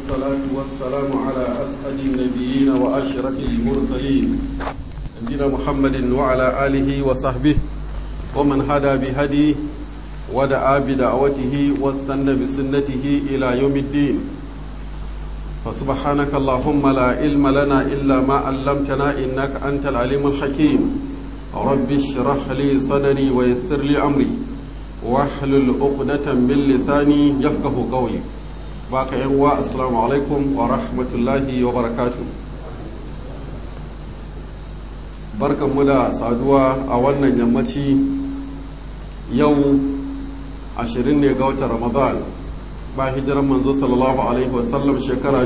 والصلاة والسلام على أسعد النبيين وأشرف المرسلين نبينا محمد وعلى آله وصحبه ومن هدى بهديه ودعا بدعوته واستنى بسنته إلى يوم الدين فسبحانك اللهم لا علم لنا إلا ما علمتنا إنك أنت العليم الحكيم رب اشرح لي صدري ويسر لي أمري واحلل عقدة من لساني يفقه قولي baka yan uwa assalamu alaikum wa rahmatullahi wa barakatu barkanmu da saduwa a wannan yammaci yau 20 ne ga watan ramadan ba hijiran manzo sallallahu alaihi wasallam shekara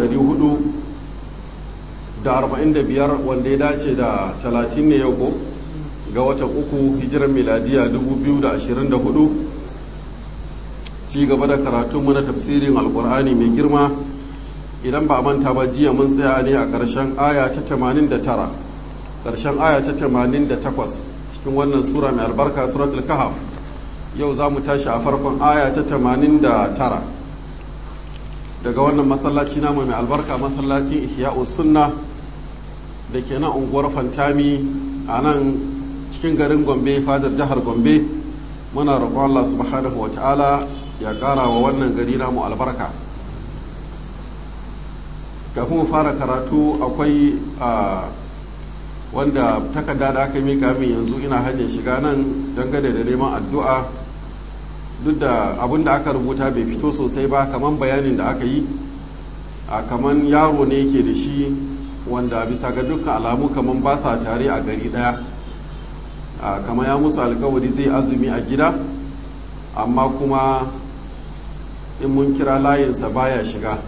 445 wanda ya dace da 30 ne yau ko ga watan uku hijiran miladiya 2024 ci gaba da karatunmu na tafsirin alkur'ani mai girma idan ba a manta ba jiya mun tsaya ne a ƙarshen aya ta 89 ƙarshen aya ta 88 cikin wannan sura mai albarka suratul kahaf yau za mu tashi a farkon aya ta 89 daga wannan masallaci namu mai albarka masallacin ihya'u sunna da ke nan unguwar fantami a nan cikin garin gombe fadar jihar gombe muna roƙon allah subhanahu wa ta'ala ya ƙara wa wannan gari namu albarka kafin fara karatu akwai wanda takarda da aka mika min yanzu ina hanyar shiga nan dangane da neman addu'a duk da abin da aka rubuta bai fito sosai ba kamar bayanin da aka yi a kamar yaro ne yake da shi wanda bisa ga dukkan alamu kamar ba sa tare a gari daya kamar ya musu alkawari zai azumi a gida amma kuma in mun kira layinsa baya shiga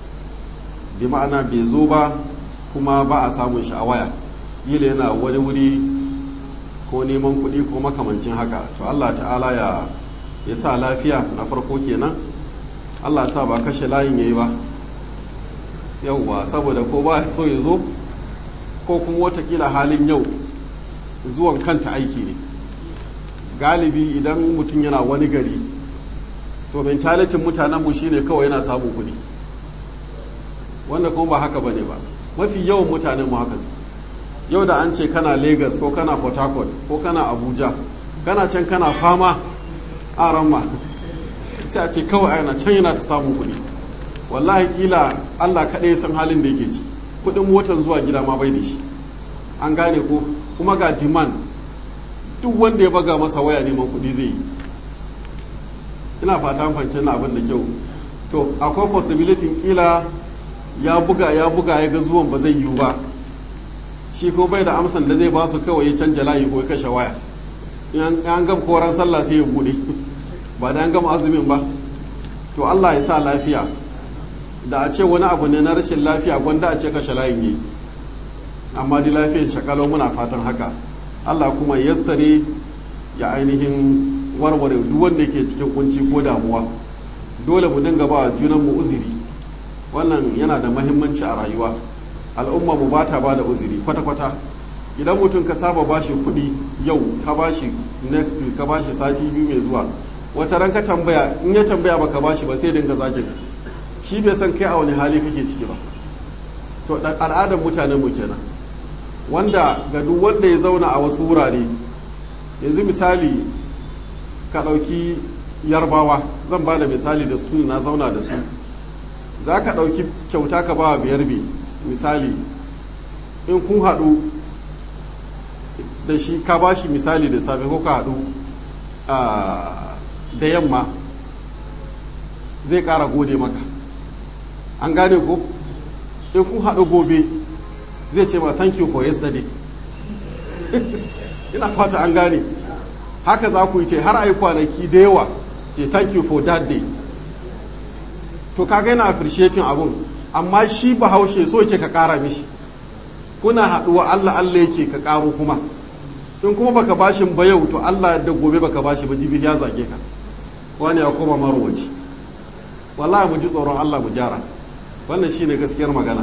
bi ma'ana bai zo ba kuma ba a samun shi a waya yila yana wani wuri ko neman kuɗi ko makamancin haka to allah ta'ala ya ya sa lafiya na farko kenan allah sa ba kashe layin ya yi ba yauwa saboda ko ba so ya zo ko kuma watakila halin yau zuwan kanta aiki ne galibi idan mutum yana wani gari to mentalitin mutanenmu shine kawai yana samun kuɗi wanda kuma ba haka bane ba mafi yawan mutanen mu haka yau da an ce kana lagos ko kana port harcourt ko kana abuja kana can kana fama a ramma sai a ce kawai yana can yana ta samun kuɗi wallahi kila allah kaɗai san halin da yake ci kuɗin motar zuwa gida ma bai da shi an gane ko kuma ga demand duk wanda ya baga masa waya neman kuɗi zai yi ina fata fahimci na abin da kyau to akwai possibility kila ya buga ya buga ya ga zuwan ba zai yiwu ba shi ko bai da amsan da zai ba su kawai ya canja layi ko ya kashe waya in an gama koran sallah sai ya bude ba da an gama azumin ba to Allah ya sa lafiya da a ce wani abu ne na rashin lafiya gwanda a ce kashe layin yi amma di lafiyar shakalo muna fatan haka Allah kuma yassare ya ainihin warware duk wanda yake cikin kunci ko damuwa dole mu dinga ba junan mu uzuri wannan yana da mahimmanci a rayuwa al'umma mu ba ta ba da uzuri kwata-kwata idan mutum ka saba bashi kuɗi yau ka bashi next week ka bashi sati biyu mai zuwa wata ran ka tambaya in ya tambaya baka bashi ba sai dinga zagin shi bai san kai a wani hali kake ciki ba to al'adar mutanen mu kenan wanda ga duk wanda ya zauna a wasu wurare yanzu misali ka ɗauki yarbawa zan ba da misali da su na zauna da su za ka ɗauki kyauta ka ba biyar bi misali in kun haɗu da shi ka ba shi misali da safe ko ka haɗu da yamma zai ƙara gode maka an gane ko in kun haɗu gobe zai ce ma thank you for yesterday ina fata an gane haka za ku yi ce har a yi kwanaki da yawa ce thank you for that day to kaga yana appreciating abun amma shi bahaushe so yake ka kara mishi kuna haɗuwa Allah Allah yake ka karo kuma in kuma baka bashi ba yau to Allah da gobe baka bashi ba jibi ya zage ka wani ya koma marwaci wallahi mu ji tsoron Allah mu gyara wannan shine gaskiyar magana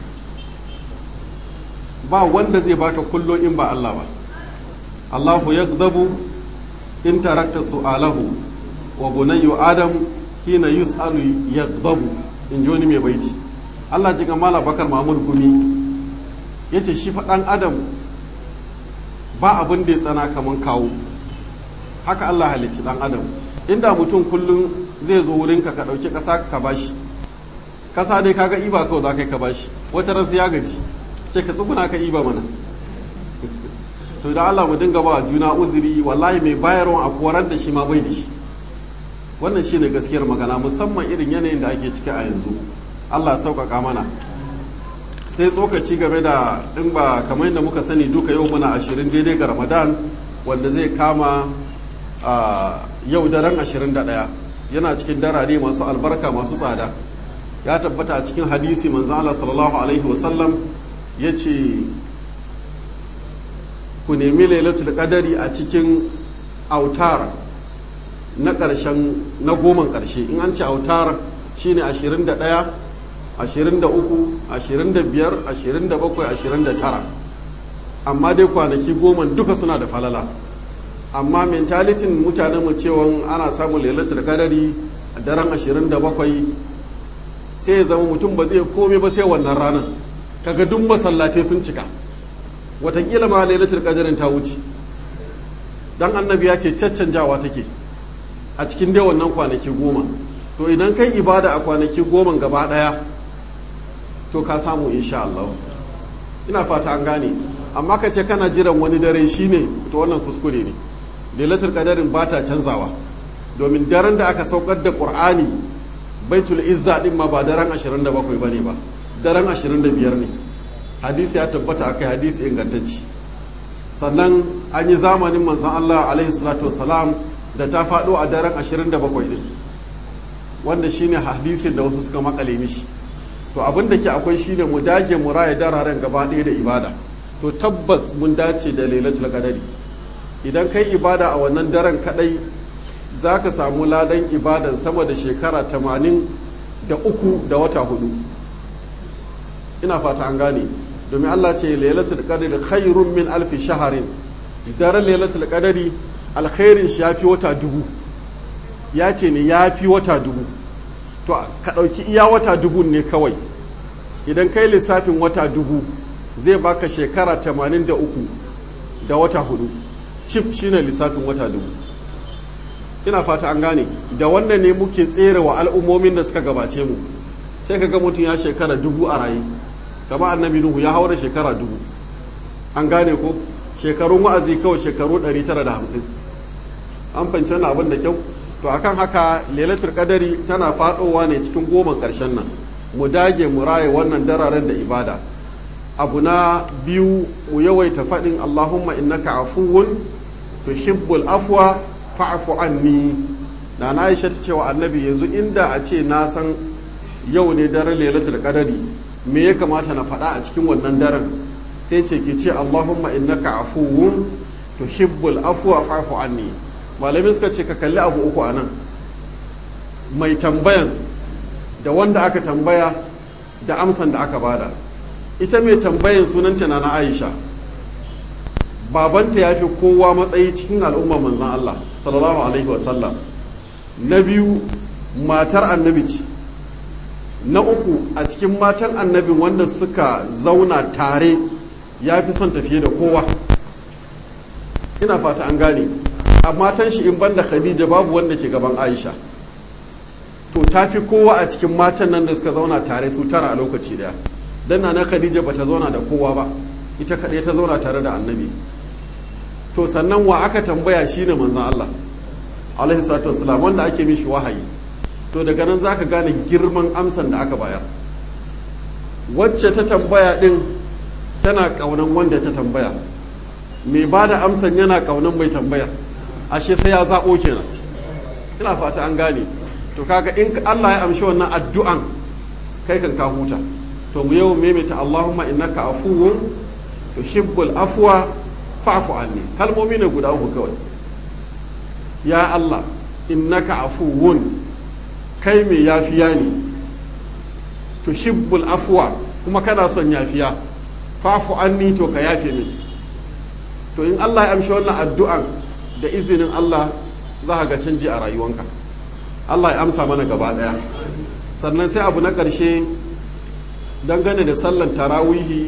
ba wanda zai baka kullo in ba Allah ba Allahu yaghdabu in tarakta su'alahu wa bunayyu adam hina yus'alu yaghdabu in ji wani mai baiti Allah ji ga mala bakar mahmud gumi ya ce shi faɗan adam ba abin da ya tsana kaman kawo haka Allah halicci ɗan adam inda mutum kullum zai zo wurinka ka ɗauki ƙasa ka bashi ƙasa dai kaga iba kawai za ka yi ka bashi wata ran ya gaji ce ka tsuguna ka iba mana to da Allah mu dinga ba juna uzuri wallahi mai bayarwa a koran da shi ma bai da shi wannan shine gaskiyar magana musamman irin yanayin da ake ciki a yanzu Allah sauƙaƙa mana sai tsokaci game da in ba kamar yadda muka sani duka yau muna ashirin daidai ga ramadan wanda zai kama yau daren ashirin da ɗaya yana cikin darare masu albarka masu tsada ya tabbata a cikin hadisi manzan Allah sallallahu alaihi wasallam ya ce ku nemi lailatul qadari a cikin autar na ƙarshen na goman ƙarshe in an ce autar shine 21 23 25 27 29 amma dai kwanaki goma duka suna da falala amma mentalitin mutanen mu cewa ana samun lailatul qadari a daren 27 sai ya zama mutum ba zai komai ba sai wannan ranar kaga duk masallatai sun cika watakila ma lailatul qadarin ta wuce dan annabi ya ce caccanjawa take a cikin dai wannan kwanaki goma to idan kai ibada a kwanaki goma gaba daya to ka samu insha Allah ina fata an gane amma ka ce kana jiran wani dare shine to wannan kuskure ne lailatul qadarin ba ta canzawa domin daren da aka saukar da qur'ani baitul izza din ma ba daren 27 bane ba daren 25 ne hadisi ya tabbata akai hadisi ingantacci sannan an yi zamanin manzon Allah alaihi salatu wasalam da ta faɗo a daren 27 din wanda shine hadisin da wasu suka makale mishi to abin da ke akwai shine mu dage mu raya dararen gaba ɗaya da ibada to tabbas mun dace da lailatul qadari idan kai ibada a wannan daren kadai za ka samu ladan ibadan sama da shekara tamanin da uku da wata hudu ina fata an gane domin Allah ce lailatul qadri khairun min alfi shaharin daren lailatul qadri alkhairin shi yafi wata dubu ya ce ne yafi wata dubu to ka ɗauki iya wata dubu ne kawai idan kai lissafin wata dubu zai baka shekara tamanin da uku da wata hudu cif shine lissafin wata dubu ina fata an gane da wannan ne muke tsere wa al'ummomin da suka gabace mu sai ka ga mutum ya shekara dubu a raye kama annabi nuhu ya haura shekara dubu an gane ko shekarun wa'azi kawai shekaru 950 an fahimci wannan abin da kyau to akan haka lailatul qadari tana fadowa ne cikin goman karshen nan mu dage mu raye wannan dararen da ibada abu na biyu mu yawaita faɗin allahumma innaka afuwun tuhibbul afwa fa'fu anni na na aisha ta cewa annabi yanzu inda a ce na san yau ne daren lailatul qadari me ya kamata na faɗa a cikin wannan daren sai ce ki ce allahumma innaka afuwun tuhibbul afwa fa'fu anni malamin suka ce ka kalli abu uku anan mai tambayan da wanda aka tambaya da amsan da aka bada ita mai tambayan sunanta na na aisha babanta ya fi kowa matsayi cikin al'umma manzan Allah sallallahu alaihi wasallam na biyu matar annabi ce na uku a cikin matan annabin wanda suka zauna tare ya fi son tafiye da kowa ina fata an gane a matan shi in banda khadija babu wanda ke gaban aisha to ta fi kowa a cikin matan nan da suka zauna tare su tara a lokaci daya dan na khadija ba ta zauna da kowa ba ita kaɗai ta zauna tare da annabi to sannan wa aka tambaya shine manzon Allah alaihi salatu wassalam wanda ake mishi wahayi to daga nan zaka gane girman amsan da aka bayar wacce ta tambaya din tana kaunan wanda ta tambaya mai ba da amsan yana kaunan mai tambaya ashe sai ya zaɓo kenan ina fata an gane to kaga in Allah ya amshi wannan addu'an kai kan ka huta to mu yau maimaita Allahumma innaka afuwun tuhibbul afwa fa'fu anni kalmomi ne guda uku kawai ya Allah innaka afuwun kai mai yafiya ne tuhibbul afwa kuma kana son yafiya fa'fu anni to ka yafe min to in Allah ya amshi wannan addu'an da izinin Allah za ka ga canji a rayuwanka Allah ya amsa mana gaba daya sannan sai abu na ƙarshe dangane da sallan tarawihi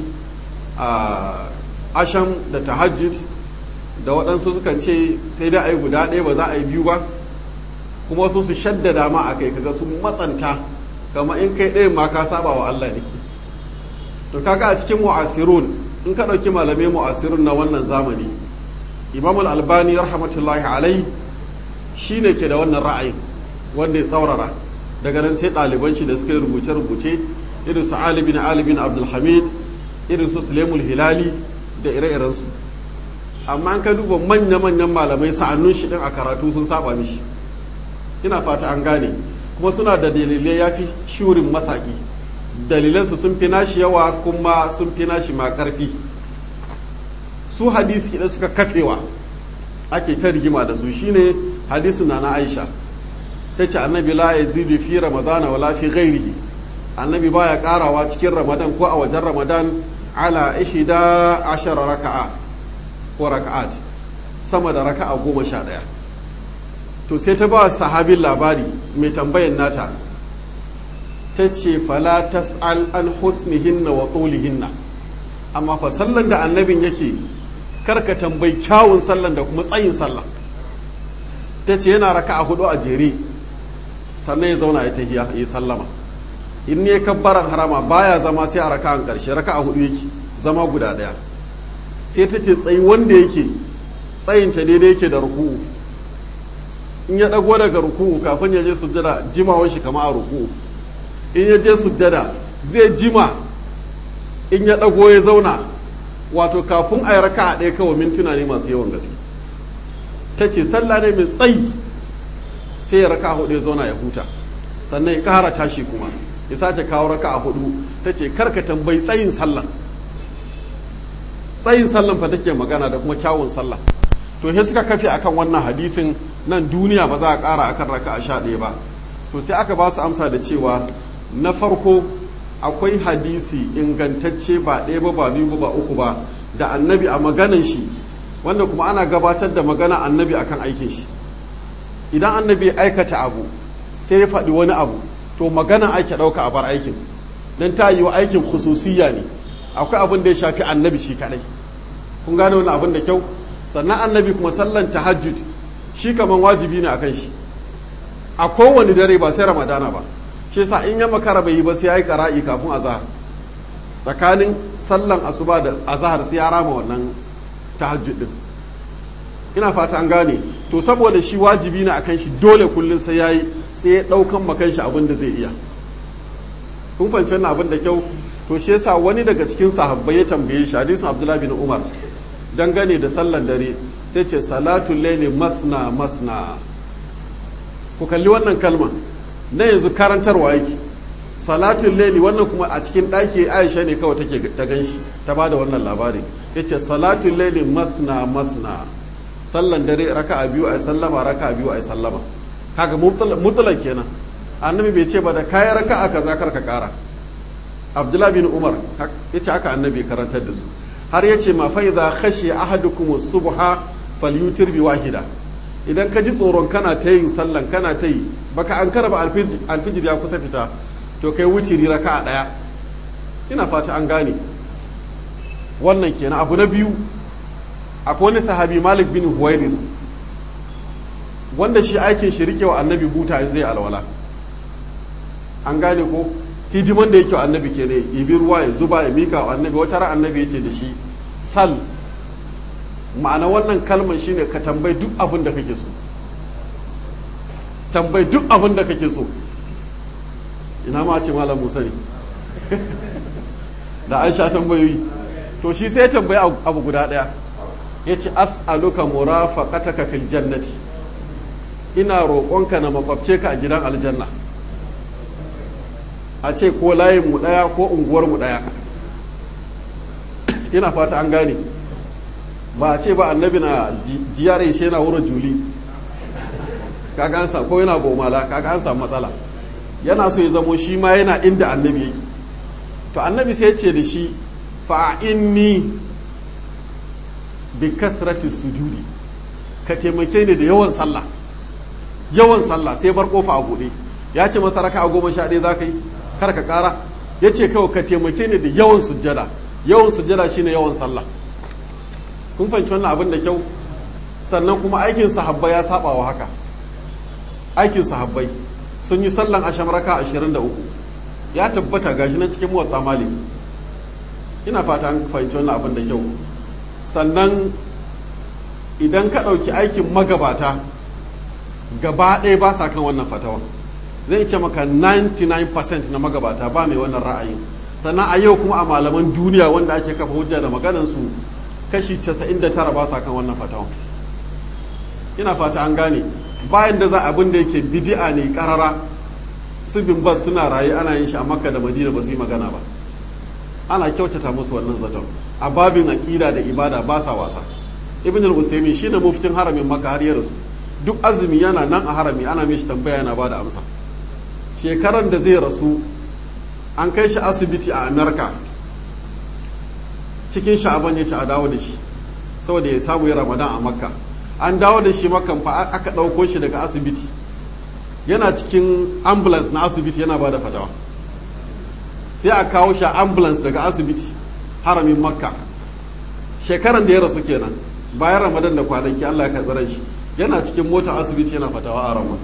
a asham da tahajjud da waɗansu sukan ce sai dai a yi guda ɗaya ba za a yi biyu ba kuma wasu su shaddada ma a kai kaga sun matsanta kama in kai ɗayan ma ka saba wa Allah ne to kaga a cikin mu'asirun in ka ɗauki malamai mu'asirun na wannan zamani imam al-albani rahmatullahi alai shine ke da wannan ra'ayin wanda ya tsaurara daga nan sai ɗaliban shi da suka yi rubuce-rubuce irin su Ali bin Ali bin Abdulhamid irin su Sulaimul Hilali da ire-irensu amma an ka duba manya-manyan malamai sa'annun shi din a karatu sun saba mishi ina fata an gane kuma suna da dalilai ya fi shurin masaki dalilansu sun fi nashi yawa kuma sun fi nashi ma karfi su hadisi idan suka kafewa ake ta rigima da su shine hadisin na na Aisha ta ce annabi la yazidu fi ramadana wala fi ghairihi annabi baya karawa cikin ramadan ko a wajen ramadan ala ihda ashara raka'a ko raka'at sama da raka'a goma sha ɗaya to sai ta ba sahabin labari mai tambayan nata ta ce fala tas'al an husnihinna wa tulihinna amma fa sallan da annabin yake karka tambayi kyawun sallan da kuma tsayin sallan ta ce yana raka'a hudu a jere sannan ya zauna ya tahiya ya sallama in ne kabbaran harama baya zama sai a raka'an karshe raka'a hudu yake zama guda daya sai ta ce tsayi wanda yake tsayin ta daidai yake da ruku'u in ya dago daga ruku'u kafin ya je sujjada jimawan shi kama a ruku'u in ya je sujjada zai jima in ya dago ya zauna wato kafin a yi raka'a ɗaya kawai mintuna ne masu yawan gaske ta ce sallah ne mai tsayi sai ya raka hudu ya zauna ya huta sannan ya kara tashi kuma ya sace kawo raka a hudu ta ce karka tambayi tsayin sallah tsayin sallan fa take magana da kuma kyawun sallah to sai suka kafe akan wannan hadisin nan duniya ba za a kara akan raka a sha ɗaya ba to sai aka ba su amsa da cewa na farko akwai hadisi ingantacce ba ɗaya ba ba biyu ba uku ba da annabi a maganan shi wanda kuma ana gabatar da magana annabi akan aikin shi idan annabi aikata abu sai ya faɗi wani abu to magana ake ɗauka a bar aikin don ta yi wa aikin khususiyya ne akwai abin da ya shafi annabi shi kaɗai kun gane wani abin da kyau sannan annabi kuma sallan tahajjud shi kaman wajibi ne akan shi a kowane dare ba sai ramadana ba shi yasa in ya makara bai yi ba sai ya yi ƙara'i kafin azahar tsakanin sallan asuba da azahar sai ya rama wannan tahajjud din ina fata an gane to saboda shi wajibi ne akan shi dole kullum sai yayi sai ya daukan makan shi abin da zai iya kun fahimci wannan abin da kyau to shi yasa wani daga cikin sahabbai ya tambaye shi hadisin Abdullah bin Umar dangane da sallan dare sai ce salatul layli masna masna ku kalli wannan kalma na yanzu karantarwa yake salatul layli wannan kuma a cikin ɗaki Aisha ne kawai take ta ganshi ta bada wannan labari yace salatul layli masna masna sallan dare raka'a biyu ay sallama raka'a biyu ay sallama kaga mutlaq kenan annabi bai ce ba da kai raka'a kaza kar ka kara abdullahi bin umar yace haka annabi karantar da su har yace ma fa idza khashi ahadukum subha falyutir bi wahida idan ka ji tsoron kana ta yin sallan kana ta yi baka an karaba alfijir ya kusa fita to kai wutiri raka'a daya ina fata an gane wannan kenan abu na biyu akwai wani sahabi malik bin huwairis wanda shi aikin shi rike wa annabi buta in zai alwala an gane ko hidiman da yake wa annabi ke ne ibi ruwa ya zuba ya mika wa annabi wata ran annabi ya ce da shi sal ma'ana wannan kalmar shine ka tambayi duk abin da kake so tambayi duk abin da kake so ina ma ce malam musa ne da an sha tambayoyi to shi sai ya tambayi abu guda daya ya ce as'aluka murafaqataka fil jannati ina roƙonka na makwabce ka a gidan aljanna a ce ko layin mu ɗaya ko unguwar mu ɗaya ina fata an gane ba a ce ba annabi na jiyare shi yana wurin juli kaga an ko yana bomala kaga an samu matsala yana so ya zamo shi ma yana inda annabi yake to annabi sai ya ce da shi fa'inni bi kasrati sujudi ka taimake ni da yawan sallah yawan sallah sai bar kofa a buɗe ya ce masa raka a goma sha ɗaya za ka yi kar ka ƙara ya ce kawai ka taimake ni da yawan sujjada yawan sujjada shine yawan sallah kun fahimci wannan abin da kyau sannan kuma aikin sahabbai ya saba wa haka aikin sahabbai sun yi sallan asham raka 23 ya tabbata gashi nan cikin muwatta malik ina fata an fahimci wannan abin da kyau sannan idan ka ɗauki aikin magabata gaba ɗaya ba sa kan wannan fatawa zai ce maka 99% na magabata ba mai wannan ra'ayin sannan a yau kuma a malaman duniya wanda ake kafa hujja da maganansu kashi 99 ba sa kan wannan fatawa ina fata an gane bayan da za abin da yake bidi'a ne karara su bin bas suna raye ana yin shi a makka da madina ba su yi magana ba ana kyautata musu wannan zaton a babin aƙida da ibada ba sa wasa ibn al-usaymi shine muftin haramin makka har ya rasu duk azumi yana nan a harami ana mishi tambaya yana bada amsa shekaran da zai rasu an kai shi asibiti a amerika cikin sha'aban ya ci a dawo da shi saboda ya samu ya ramadan a makka an dawo da shi makan fa aka ɗauko shi daga asibiti yana cikin ambulance na asibiti yana ba da fatawa sai a kawo shi a ambulance daga asibiti haramin makka shekaran da ya rasu kenan bayan ramadan da kwanaki allah ya karɓi shi yana cikin motar asibiti yana fatawa a ramadan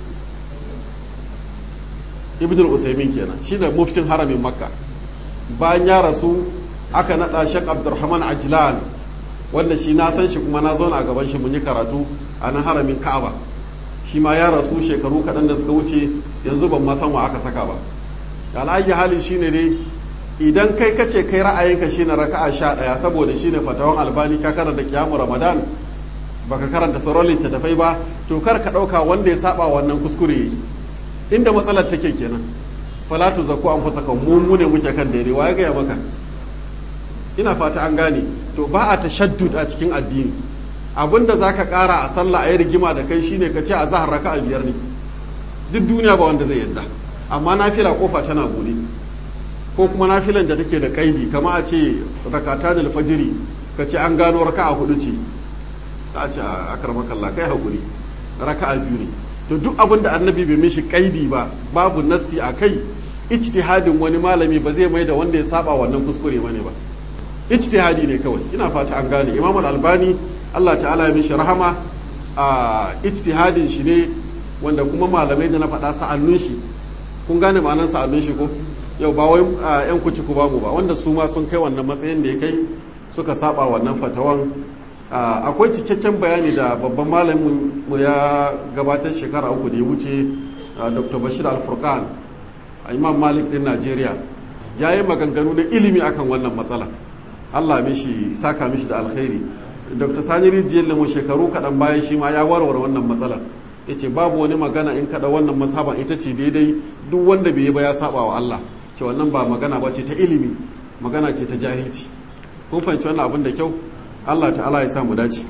ibn al-usaymin kenan shine muftin haramin makka bayan ya rasu aka nada shek abdurrahman ajlan wanda shi na san shi kuma na zauna a gaban shi mun yi karatu a nan haramin ka'aba shi ma ya rasu shekaru kaɗan da suka wuce yanzu ban ma san wa aka saka ba al'ayi hali shine dai idan kai kace kai ra'ayinka shine raka'a sha ɗaya saboda shine fatawan albani ka karanta kiyamu ramadan baka karanta sauran littattafai ba to kar ka ɗauka wanda ya saba wannan kuskure inda matsalar take kenan falatu zaku an fusa kan mu ne muke kan daidai wa ya gaya maka ina fata an gane to ba a tashaddud a cikin addini abinda zaka kara a sallah a yi rigima da kai shine ka ce a zahar raka'a biyar ne duk duniya ba wanda zai yadda amma nafila kofa tana bude ko kuma nafilan da take da kaidi kama a ce rakata da alfajiri ka ce an gano raka'a hudu ce ta ce a karmakalla kai hakuri raka'a biyu ne to duk abin da annabi bai mishi kaidi ba babu nassi a kai ijtihadin wani malami ba zai mai da wanda ya saba wannan kuskure bane ba ijtihadi ne kawai ina fata an gane imam al-albani Allah ta'ala ya mishi rahama a ijtihadin shi ne wanda kuma malamai da na faɗa sa'annun shi kun gane ma'anar sa'annun shi ko yau ba wai yan kuci ku bamu ba wanda su ma sun kai wannan matsayin da ya kai suka saba wannan fatawan akwai cikakken bayani da babban malamin mu ya gabatar shekara uku da ya wuce dr bashir al-furqan imam malik din najeriya ya yi maganganu na ilimi akan wannan matsala allah mishi saka mishi da alkhairi dr sani rijiyar lamu shekaru kaɗan bayan shi ma ya warware wannan matsala ya ce babu wani magana in kaɗa wannan mashaban ita ce daidai duk wanda bai yi ba ya saba wa allah ce wannan ba magana ba ce ta ilimi magana ce ta jahilci kun fahimci wannan abin da kyau Allah ta'ala ya samu dace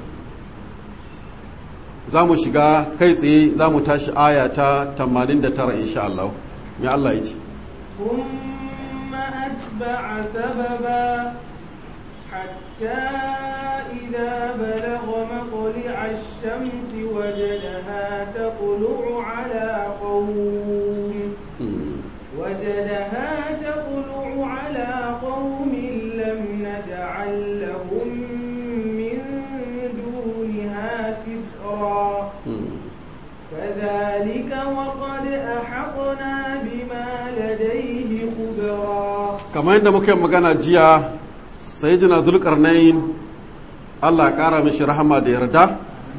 za mu shiga kai tsaye za mu tashi aya ta 89 insha Allah mai Allah ya ce ثم أتبع سببا حتى إذا بلغ مطلع الشمس وجدها تطلع على قوم وجدها تطلع على قوم لم نجعل لهم من دونها سترا كذلك وقد أحطنا بما لديه خبرا kamar yadda muka yi magana jiya sayyidina zulkarnain Allah ya kara mishi rahama da yarda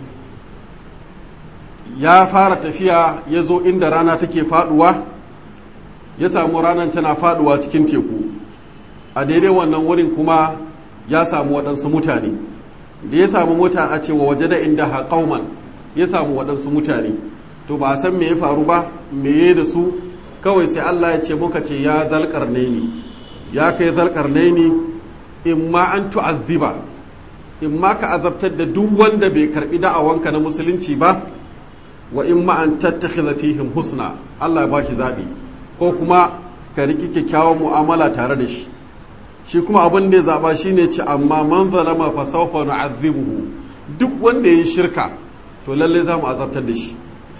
ya fara tafiya ya zo inda rana take faduwa ya samu ranar tana faduwa cikin teku a daidai wannan wurin kuma ya samu waɗansu mutane da ya samu mutane a cewa waje da inda haƙauman ya samu waɗansu mutane to ba a san me ya faru ba me ya da su kawai sai Allah ya ce muka ce ya zalƙar ne ya kai zalƙar ne in ma an tu'azziba in ma ka azabtar da duk wanda bai karɓi da'awanka na musulunci ba wa in ma an tattakhidha fihim husna Allah ya baki zaɓi ko kuma ka riƙi kyakkyawan mu'amala tare da shi shi kuma abin da ya zaɓa shi ne ce amma man zalama fa sawfa nu'adhibuhu duk wanda ya yi shirka to lalle za mu azabtar da shi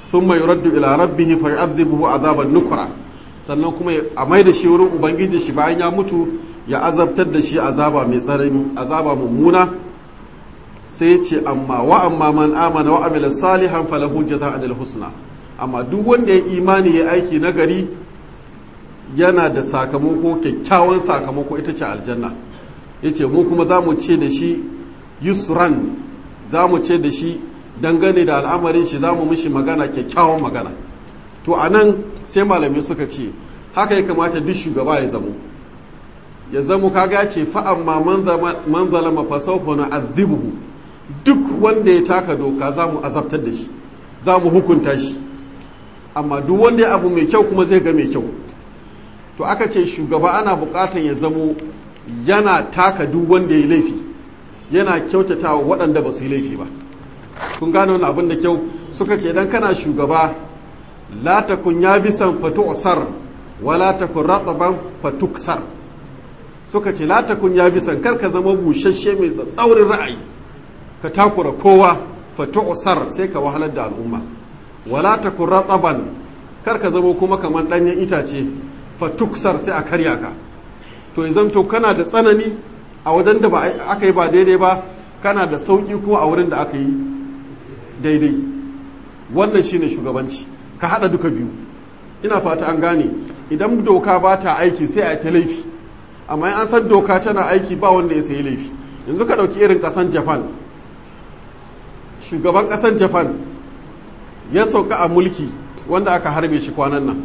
thumma yuraddu ila rabbihi fa yu'adhibuhu azaban nukra sannan kuma a mai da shi wurin ubangiji shi bayan ya mutu ya azabtar da shi azaba mai tsanani azaba mummuna sai ce amma wa amma man amana wa amila salihan falahu jazaa'ul husna amma duk wanda ya imani ya aiki nagari yana da sakamako kyakkyawan sakamako ita ce aljanna yace mu kuma za mu ce da shi yusran za mu ce da shi dangane da al'amarin shi za mu mishi magana kyakkyawan magana to a nan sai malamai suka ce haka ya kamata duk shugaba ya zamo ya zamo kaga ya ce fa'amma man zalama fasaufa na azibuhu duk wanda ya taka doka za mu azabtar da shi za mu hukunta shi amma duk wanda ya abu mai kyau kuma zai ga mai kyau to aka ce shugaba ana bukatan ya zamo yana taka duk wanda ya laifi yana kyautata wa waɗanda ba su yi laifi ba kun gane wani abin da kyau suka ce idan kana shugaba la takun ya bisan fatu'sar wala takun rataban fatuksar suka ce la takun ya bisan kar ka zama bushashe mai tsaurin ra'ayi ka takura kowa fatu'sar sai ka wahalar da al'umma wala takun rataban kar ka zama kuma kamar danyen itace fatuksar sai a karya ka to ya zanto kana da tsanani a wajen da aka yi ba daidai ba kana da sauƙi kuma a wurin da aka yi daidai wannan shine shugabanci ka haɗa duka biyu ina fata an gane idan doka ba ta aiki sai a ta laifi amma an san doka tana aiki ba wanda ya sayi laifi yanzu ka ɗauki irin ƙasan japan shugaban ƙasan japan ya sauka a mulki wanda aka harbe shi kwanan nan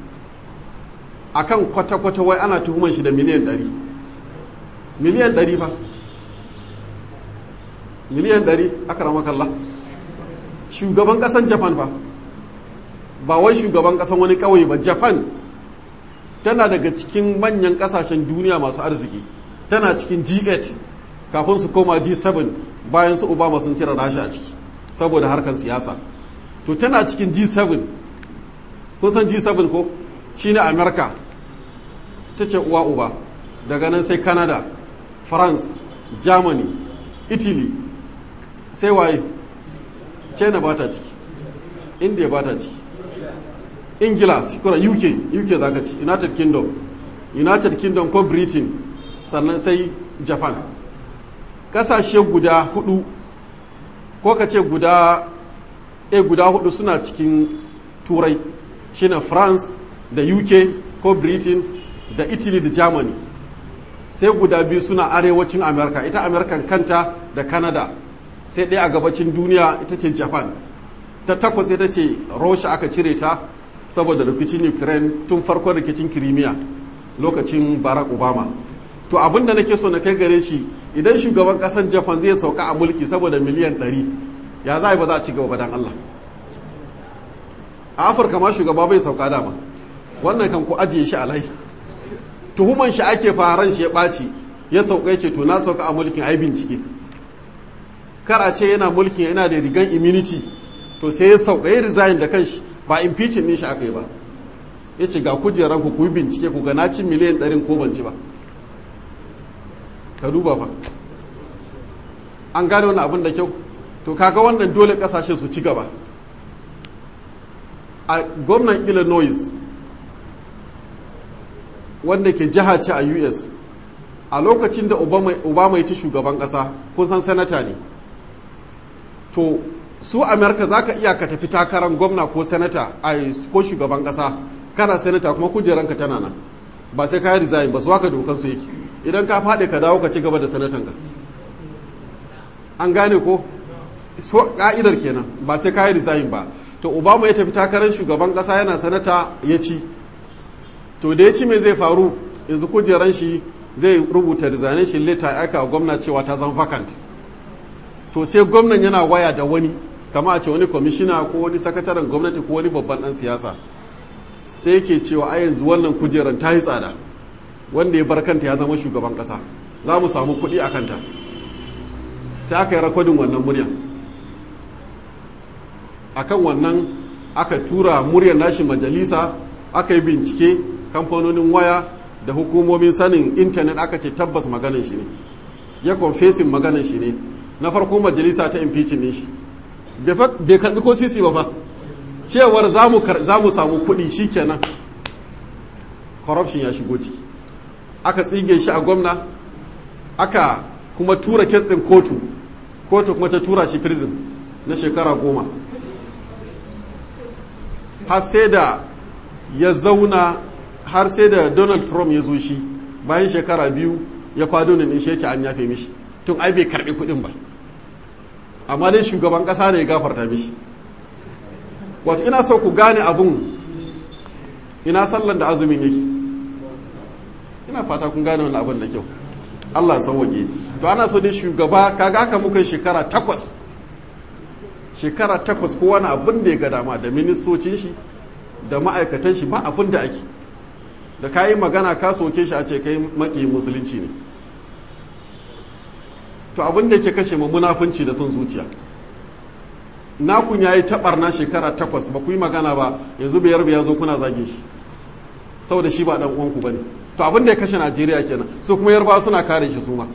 akan kwata-kwata wai ana tuhuman shi da miliyan ɗari miliyan ɗari fa miliyan ɗari aka rama kalla shugaban ƙasan japan fa ba wai shugaban ƙasan wani ƙauye ba japan tana daga cikin manyan ƙasashen duniya masu arziki tana cikin g8 kafin su koma g7 bayan su obama sun cire rasha a ciki saboda harkar siyasa to tana cikin g7 kun san g7 ko shine america ta ce uwa uba daga nan sai canada france germany italy sai waye china ba ta ciki india ba ta ciki ingila shukura uk uk za ka ci united kingdom united kingdom ko britain sannan sai japan kasashe guda hudu ko ka ce guda e guda hudu suna cikin turai shine france da uk ko britain da italy da germany sai guda biyu suna arewacin america ita american kanta da canada sai ɗaya a gabacin duniya ita ce japan ta takwas ita ce russia aka cire ta saboda rikicin ukraine tun farkon rikicin kirimiya lokacin barack obama to abinda nake so na kai gare shi idan shugaban kasan japan zai sauka a mulki saboda miliyan 100 ya za ba za a ci gaba dan allah a afirka ma shugaba bai sauka dama wannan kan ku ajiye shi alai tuhuman shi ake faran shi ya ɓaci ya sauka ya ce to na sauka a mulkin ai bincike kar a ce yana mulkin yana da rigan immunity to sai ya sauka ya resign da kanshi ba impeaching ne shi aka yi ba ya ce ga kujeran ku kuyi bincike ku ga na ci miliyan ɗarin ko ban ci ba ka duba fa an gane wani abin da kyau to kaga wannan dole kasashe su ci gaba a gwamnan illinois wanda ke jiha ce a us a lokacin da obama ya ci shugaban kasa kun san sanata ne to su amerika za ka iya ka tafi takarar gwamna ko sanata ko shugaban kasa kana sanata kuma kujeranka tana nan ba sai ka yi resign ba su waka dokan su yake idan ka faɗi ka dawo ka ci gaba da sanatanka an gane ko so ka'idar kenan ba sai ka yi resign ba to obama ya tafi takarar shugaban kasa yana sanata ya ci to da ya ci mai zai faru yanzu kujeran shi zai rubuta resignation letter ya aika gwamna cewa ta zama vacant to sai gwamnan yana waya da wani kama a ce wani kwamishina ko wani sakataren gwamnati ko wani babban dan siyasa sai ke cewa a yanzu wannan kujeran ta yi tsada wanda ya bar kanta ya zama shugaban kasa za mu samu kuɗi a kanta sai aka yi rakodin wannan muryan akan wannan aka tura muryar nashi majalisa aka yi bincike kamfanonin waya da hukumomin sanin intanet aka ce tabbas maganin shi ne ya confessing maganin shi ne na farko majalisa ta impeaching ne shi bai karbi ko sisi ba fa cewar za mu samu kuɗi shikenan corruption ya shigo ciki aka tsige shi a gwamna aka kuma tura kes ɗin kotu kotu kuma ta tura shi prison na shekara goma har sai da ya zauna har sai da donald trump ya zo shi bayan shekara biyu ya kwado ne shi ce an yafe mishi tun ai bai karbi kudin ba amma dai shugaban kasa ne ya gafarta mishi wato ina so ku gane abun ina sallan da azumin yake ina fata kun gane wani abin da kyau allah sauwaƙe to ana so dai shugaba kaga haka muka shekara takwas shekara takwas ko wani abin da ya ga dama da ministocin shi da ma'aikatan shi ba abin da ake da ka yi magana ka soke shi a ce kai maki musulunci ne to abin da yake kashe ma munafunci da son zuciya nakun ya yi taɓarna shekara takwas ba ku yi magana ba yanzu biyar ya zo kuna zage shi saboda shi ba ɗan uwanku ba ne to abin da ya kashe najeriya kenan su kuma yarbawa suna kare shi su ma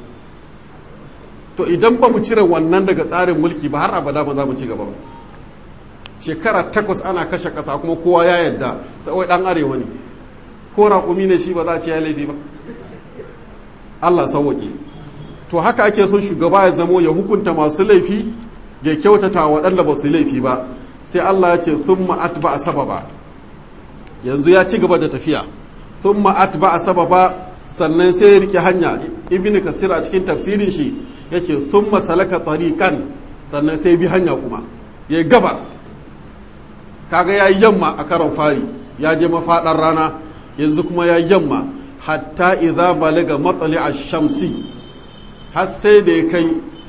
to idan ba mu cire wannan daga tsarin mulki ba har abada ba za mu ci gaba ba shekara takwas ana kashe ƙasa kuma kowa ya yadda sai ɗan arewa ne ko raƙumi ne shi ba za a ce ya laifi ba Allah sauwaƙe to haka ake son shugaba ya zamo ya hukunta masu laifi ya kyautata waɗanda ba su laifi ba sai Allah ya ce thumma atba sababa yanzu ya ci gaba da tafiya thumma atba sababa sannan sai ya rike hanya ibn kasir a cikin tafsirin shi yace thumma salaka tariqan sannan sai bi hanya kuma ya gaba kaga yayi yamma a karon fari ya je mafaɗar rana yanzu kuma ya yamma hatta idza balaga matsali a shamsi har sai da ya kai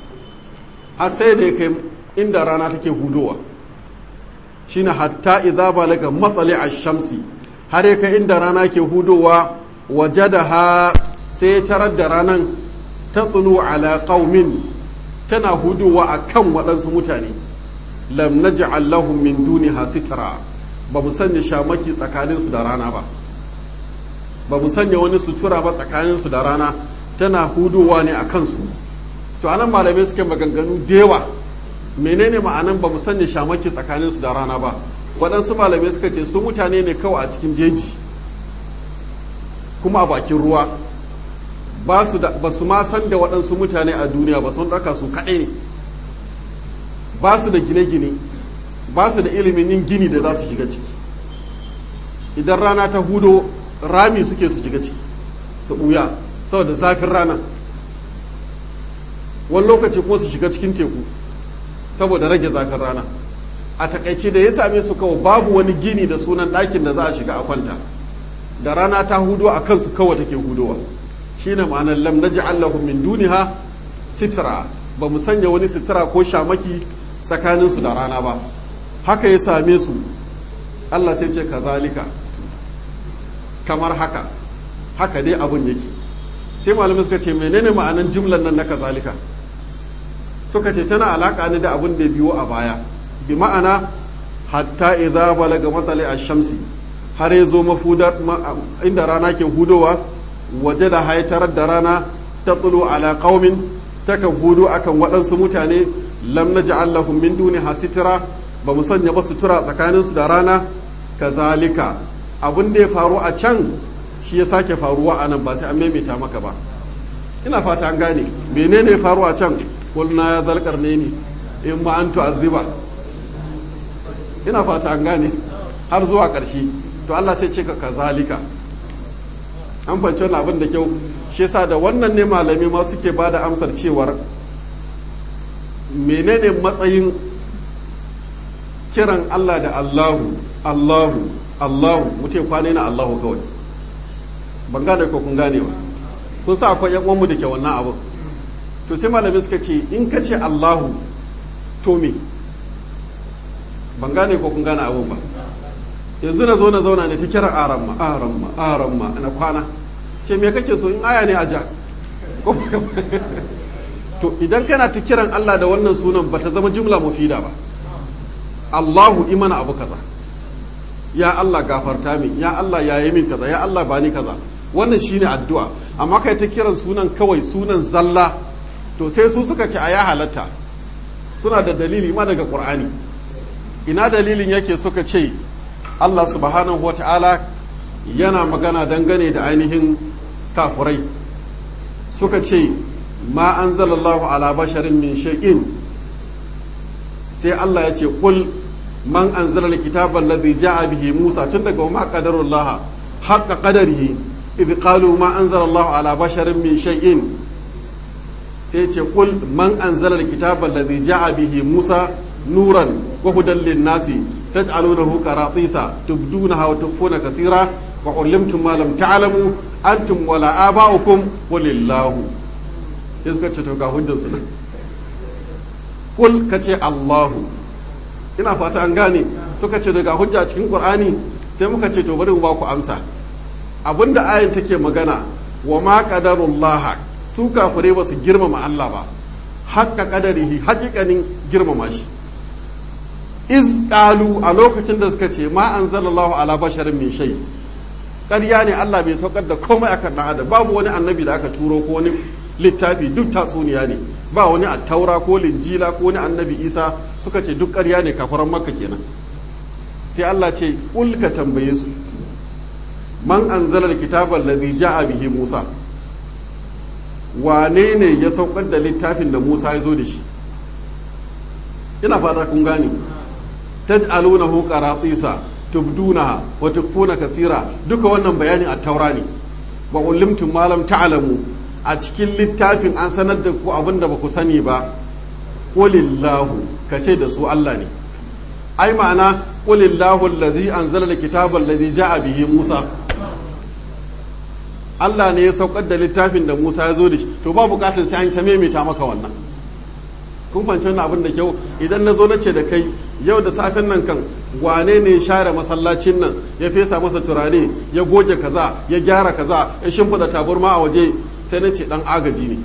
har sai da ya kai inda rana take hudowa shine hatta idza balaga matsali a shamsi har ya kai inda rana ke hudowa wajadaha sai tarar da ranan ta tsulu ala qaumin tana hudowa akan waɗansu mutane lam naj'al lahum min duniha sitra ba mu sanya shamaki tsakaninsu da rana ba ba mu sanya wani sutura ba tsakaninsu da rana tana hudowa ne a kansu to anan malamai suke maganganu da yawa menene ma'anan ba mu sanya shamaki tsakaninsu da rana ba waɗansu malamai suka ce su mutane ne kawai a cikin jeji kuma a bakin ruwa ba su ma san da waɗansu mutane a duniya ba sun ɗaka su kaɗai ne ba su da gine-gine ba su da ilimin yin gini da za su shiga ciki idan rana ta hudo rami suke su shiga ciki su ɓuya saboda zafin rana wani lokaci kuma su shiga cikin teku saboda rage zafin rana a takaice da ya same su kawai babu wani gini da sunan ɗakin da za a shiga a kwanta da rana ta hudo a kansu kawai take hudowa shine ma'anar lam naj'al lahum min duniha sitra ba mu sanya wani sitra ko shamaki tsakaninsu da rana ba haka ya same su Allah sai ce kazalika kamar haka haka dai abun yake sai malamai suka ce menene ma'anan jumlan nan na kazalika suka ce tana alaka ne da abun da biyo a baya bi ma'ana hatta idza balaga matsali ash-shamsi har ya zo mafudar inda rana ke hudowa waje da haitarar da rana ta tsulu ala qaumin takan hudu akan waɗansu mutane lam naj'al lahum min duniha sitra ba mu sanya ba sutura tsakaninsu da rana kazalika abin da ya faru a can shi ya sake faruwa a nan ba sai an maimaita maka ba ina fata an gane menene ya faru a can kulna ya zalkar ne ni in ma an tu'azziba ina fata an gane har zuwa ƙarshe to Allah sai ce ka kazalika an fahimci wannan abin da kyau shi yasa da wannan ne malami ma suke ba da amsar cewar menene matsayin kiran Allah da Allahu Allahu Allahu mutum kwane na Allahu kawai ban gane ko kun gane ba kun sa akwai yan uwanmu da ke wannan abu to sai malami suka ce in ka ce Allahu to me ban gane ko kun gane abun ba yanzu na zo na zauna ne ta kira aramma aramma aramma na kwana ce me kake so in aya ne a ja to idan kana ta kiran Allah da wannan sunan ba ta zama jumla mufida ba Allahu imana abu kaza ya Allah gafarta min ya Allah yayi min kaza ya Allah bani kaza wannan shine addu'a amma kai ta kiran sunan kawai sunan zalla to sai su suka ce a ya halatta suna da dalili ma daga Qur'ani ina dalilin yake suka ce Allah subhanahu wa ta'ala yana magana dangane da ainihin kafurai suka ce ma an zalallahu ala basharin min shay'in sai Allah ya ce kul man an zala kitaban ladhi ja'a bihi Musa tun daga ma qadarullah haqqa qadarihi idh qalu ma anzala Allah ala basharin min shay'in sai ce kul man anzala alkitaba alladhi ja'a bihi Musa nuran wa hudan lin-nasi taj'alunahu qaratisa tubdunaha wa tukhfuna kathira wa 'allamtum ma lam ta'lamu antum wala aba'ukum walillahu sai suka ce to ga hujjar su nan kul kace Allahu ina fata an gane suka ce daga hujja cikin Qur'ani sai muka ce to bari mu ba ku amsa abinda ayin take magana wa ma qadarullah su kafirai ba su girmama Allah ba haƙƙa ƙadarihi haƙiƙanin girmama shi iz ƙalu a lokacin da suka ce ma an zalallahu ala basharin min shai ƙarya ne Allah bai saukar da komai akan ɗan adam babu wani annabi da aka turo ko wani littafi duk tatsuniya ne ba wani attaura ko linjila ko wani annabi isa suka ce duk ƙarya ne kafaran makka kenan sai Allah ce ƙul ka tambaye su man anzala alkitaba alladhi ja'a bihi musa wane ne ya saukar da littafin da Musa ya zo da shi ina fata kun gane taj'alunahu qaratisa tubdunaha wa tukfuna kathira duka wannan bayani a taura ne wa ulimtum ma lam ta'lamu a cikin littafin an sanar da ku abin da ba ku sani ba qulillahu kace da su Allah ne ai ma'ana qulillahu allazi anzala alkitaba allazi ja'a bihi Musa Allah ne ya saukar da littafin da Musa ya zo da shi to ba bukatar sai an ta maimaita maka wannan kun fahimci wannan abin da kyau idan na zo na ce da kai yau da safen nan kan wane ne ya share masallacin nan ya fesa masa turare ya goge kaza ya gyara kaza ya shimfiɗa taburma a waje sai na ce dan agaji ne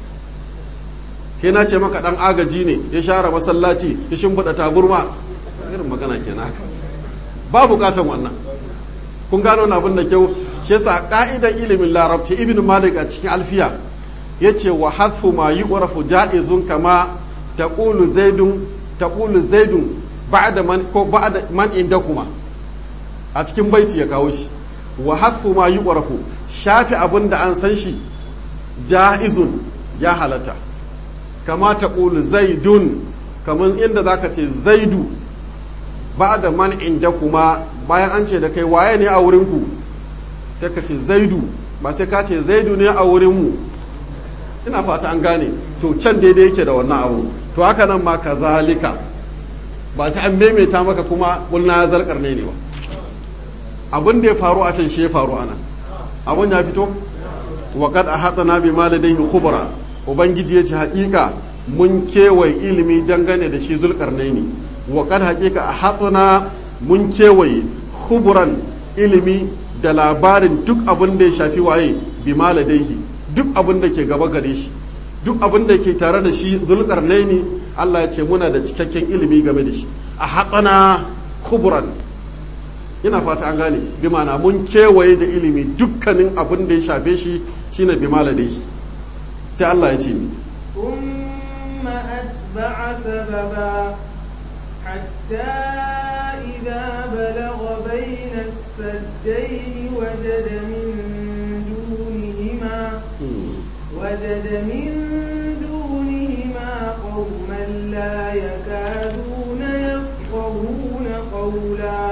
ke na ce maka dan agaji ne ya share masallaci ya shimfiɗa taburma irin magana kenan haka ba bukatan wannan kun gano wani abin da kyau shi yasa ka'idan ilimin larabci ibn malik a cikin alfiya yace wa hadfu ma yu'rafu ja'izun kama taqulu zaidun taqulu zaidun ba'da man ko ba'da man indakuma a cikin baiti ya kawo shi wa hasfu ma yu'rafu shafi abin da an san shi ja'izun ya halatta kama taqulu zaidun kaman inda zaka ce zaidu ba'da man indakuma bayan an ce da kai waye ne a wurin ku sai ka ce zaidu ba sai ka ce zaidu ne a wurinmu ina fata an gane to can daidai yake da wannan abu to haka nan ma ka zalika ba sai an maimaita maka kuma kulna ya zarkar ne ne ba abin da ya faru a can shi ya faru ana abin ya fito wa kad ahatana bi ma ladayhi khubra ubangiji ya ce haƙiƙa mun kewaye ilimi dangane da shi zulkarnaini wa kad haƙiƙa ahatana mun kewaye khubran ilimi da labarin duk abin da ya shafi waye bi maladaihi duk abin da ke gaba gare shi duk abin da ke tare da shi zulkarnaini Allah ya ce muna da cikakken ilimi game da shi a haƙana kubran ina fata an gane bi mana mun kewaye da ilimi dukkanin abin da ya shafe shi shine bi maladaihi sai Allah ya ce ni ثم أتبع سببا حتى إذا بلغ بين السدين وجد من دونهما وجد من دونهما قوما لا يكادون يفقهون قولا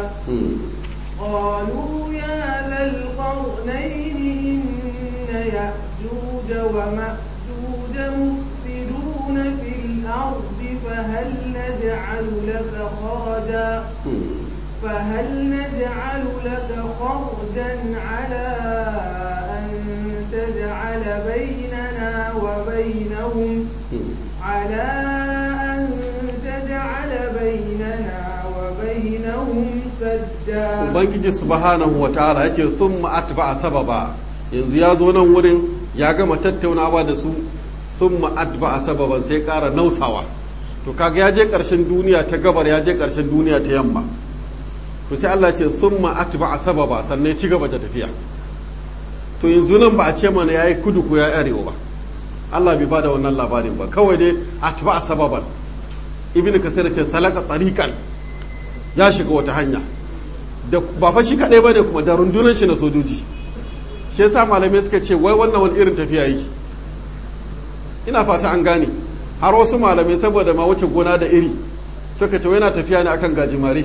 قالوا يا ذا القرنين إن يأجوج ومأجوج مفسدون في الأرض فهل نجعل لك خرجا فهل نجعل لك خرجا على أن تجعل بيننا وبينهم على أن تجعل بيننا وبينهم سدا ubangiji subhanahu wa ta'ala yace thumma atba'a sababa yanzu ya zo nan wurin ya gama tattaunawa da su thumma atba'a sababan sai ƙara nausawa to kaga ya je ƙarshen duniya ta gabar ya je ƙarshen duniya ta yamma to sai Allah ce thumma atba'a sababa sannan ci gaba da tafiya to yanzu nan ba a ce mana yayi kudu ko yayi arewa ba Allah bai bada wannan labarin ba kawai dai atba'a sababan ibn kasir ce salaka tariqan ya shiga wata hanya da ba fa shi kaɗai ba ne kuma da rundunar shi na sojoji shi yasa malamai suka ce wai wannan wani irin tafiya yake ina fata an gane har wasu malamai saboda ma wuce gona da iri suka ce wai yana tafiya ne akan gajimare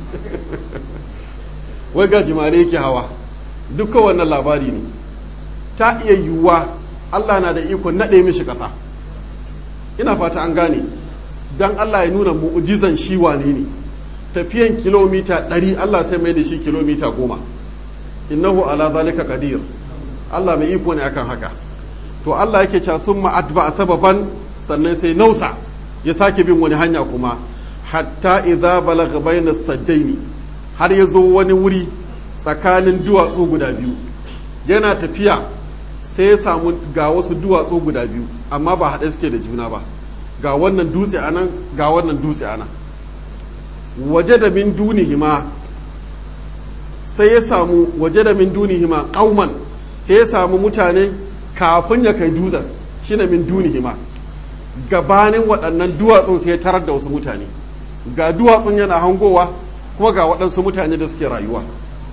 wai gajimare yake hawa dukkan wannan labari ne ta iya yiwuwa Allah na da ikon naɗe mishi ƙasa ina fata an gane don Allah ya nuna mu'ujizan shi wane ne tafiyan kilomita ɗari Allah sai mai da shi kilomita goma innahu ala zalika qadir Allah mai iko ne akan haka to Allah yake cewa thumma atba sababan sannan sai nausa ya sake bin wani hanya kuma hatta idza balagha bayna saddaini har ya zo wani wuri tsakanin duwatsu guda biyu yana tafiya sai ya samu ga wasu duwatsu guda biyu amma ba haɗe suke da juna ba ga wannan dutse a nan ga wannan dutse a nan waje da min dunihima sai ya samu waje da min dunihima ƙauman sai ya samu mutane kafin ya kai dutsen shine min dunihima gabanin waɗannan duwatsun sai ya tarar da wasu mutane ga duwatsun yana hangowa kuma ga waɗansu mutane da suke rayuwa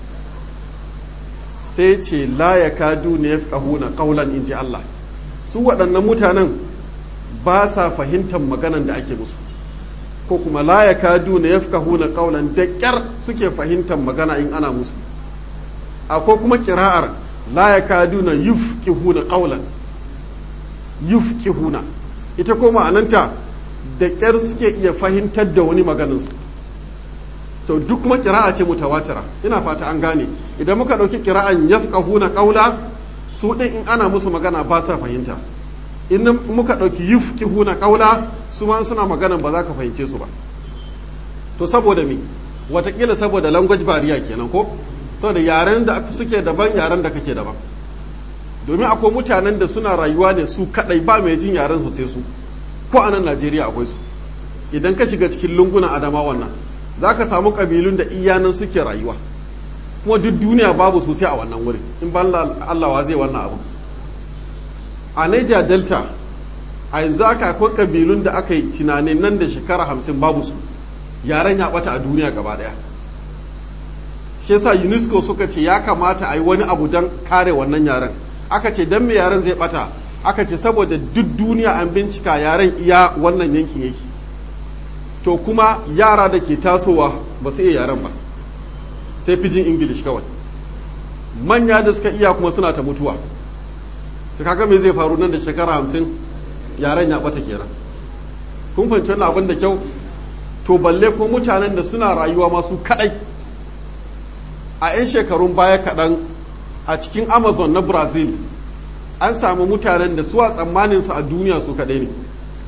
sai ce la ya kadu ne ya na ƙaulan in ji Allah su waɗannan mutanen ba sa fahimtar maganan da ake musu ko kuma la ya kadu ne ya na ƙaulan da ƙyar suke fahimtar magana in ana musu akwai kuma kira'ar la ya kadu na yufqihuna ƙaulan yufqihuna ita ko ma'ananta da ƙyar suke iya fahimtar da wani maganinsu to duk kuma kira'a ce mutawatira ina fata an gane idan muka ɗauki kira'an yafqahuna qawla su ɗin in ana musu magana ba sa fahimta in muka ɗauki yufqihuna qawla su ma suna magana ba za ka fahimce su ba to saboda me watakila saboda language barrier kenan ko saboda yaren da suke daban yaren da kake daban domin akwai mutanen da suna rayuwa ne su kadai ba mai jin yaren su sai su ko a nan Najeriya akwai su idan ka shiga cikin lungunan adama wannan za ka samu ƙabilun da iyanan suke rayuwa kuma duk duniya babu sosai a wannan wurin in ban Allah wa zai wannan abu a Niger Delta a yanzu aka akwai ƙabilun da aka yi tunanin nan da shekara hamsin babu su yaren ya bata a duniya gaba daya shi yasa UNESCO suka ce ya kamata a yi wani abu don kare wannan yaren aka ce don me yaren zai bata aka ce saboda duk duniya an bincika yaren iya wannan yankin yake to kuma yara da ke tasowa ba su iya yaren ba sai fijin ingilish kawai manya da suka iya kuma suna ta mutuwa ta kaga me zai faru nan da shekara hamsin yaren ya bata kenan kun fahimci wannan abin da kyau to balle ko mutanen da suna rayuwa masu kadai a 'yan shekarun baya kaɗan a cikin amazon na brazil an samu mutanen da suwa tsammaninsu a duniya su kaɗai ne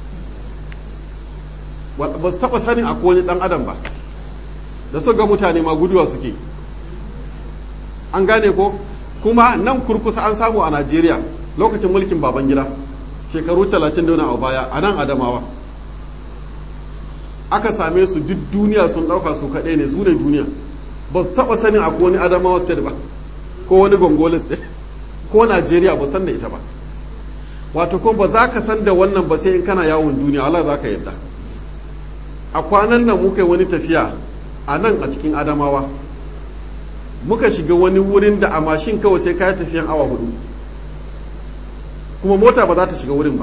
ba su taɓa sanin a wani ɗan adam ba da su ga mutane ma guduwa suke an gane ko kuma nan kurkusa an samu a najeriya lokacin mulkin baban gida shekaru talatin da a baya a nan adamawa aka same su duk duniya sun ɗauka su kaɗai ne su ne duniya ba su taɓa sanin a wani adamawa state ba ko wani gongola state ko najeriya ba san da ita ba wato kuma ba za ka san da wannan ba sai in kana yawon duniya Allah za ka yadda a kwanan nan muka yi wani tafiya a nan a cikin adamawa muka shiga wani wurin da a mashin kawai sai kayi tafiyan awa hudu kuma mota ba za ta shiga wurin ba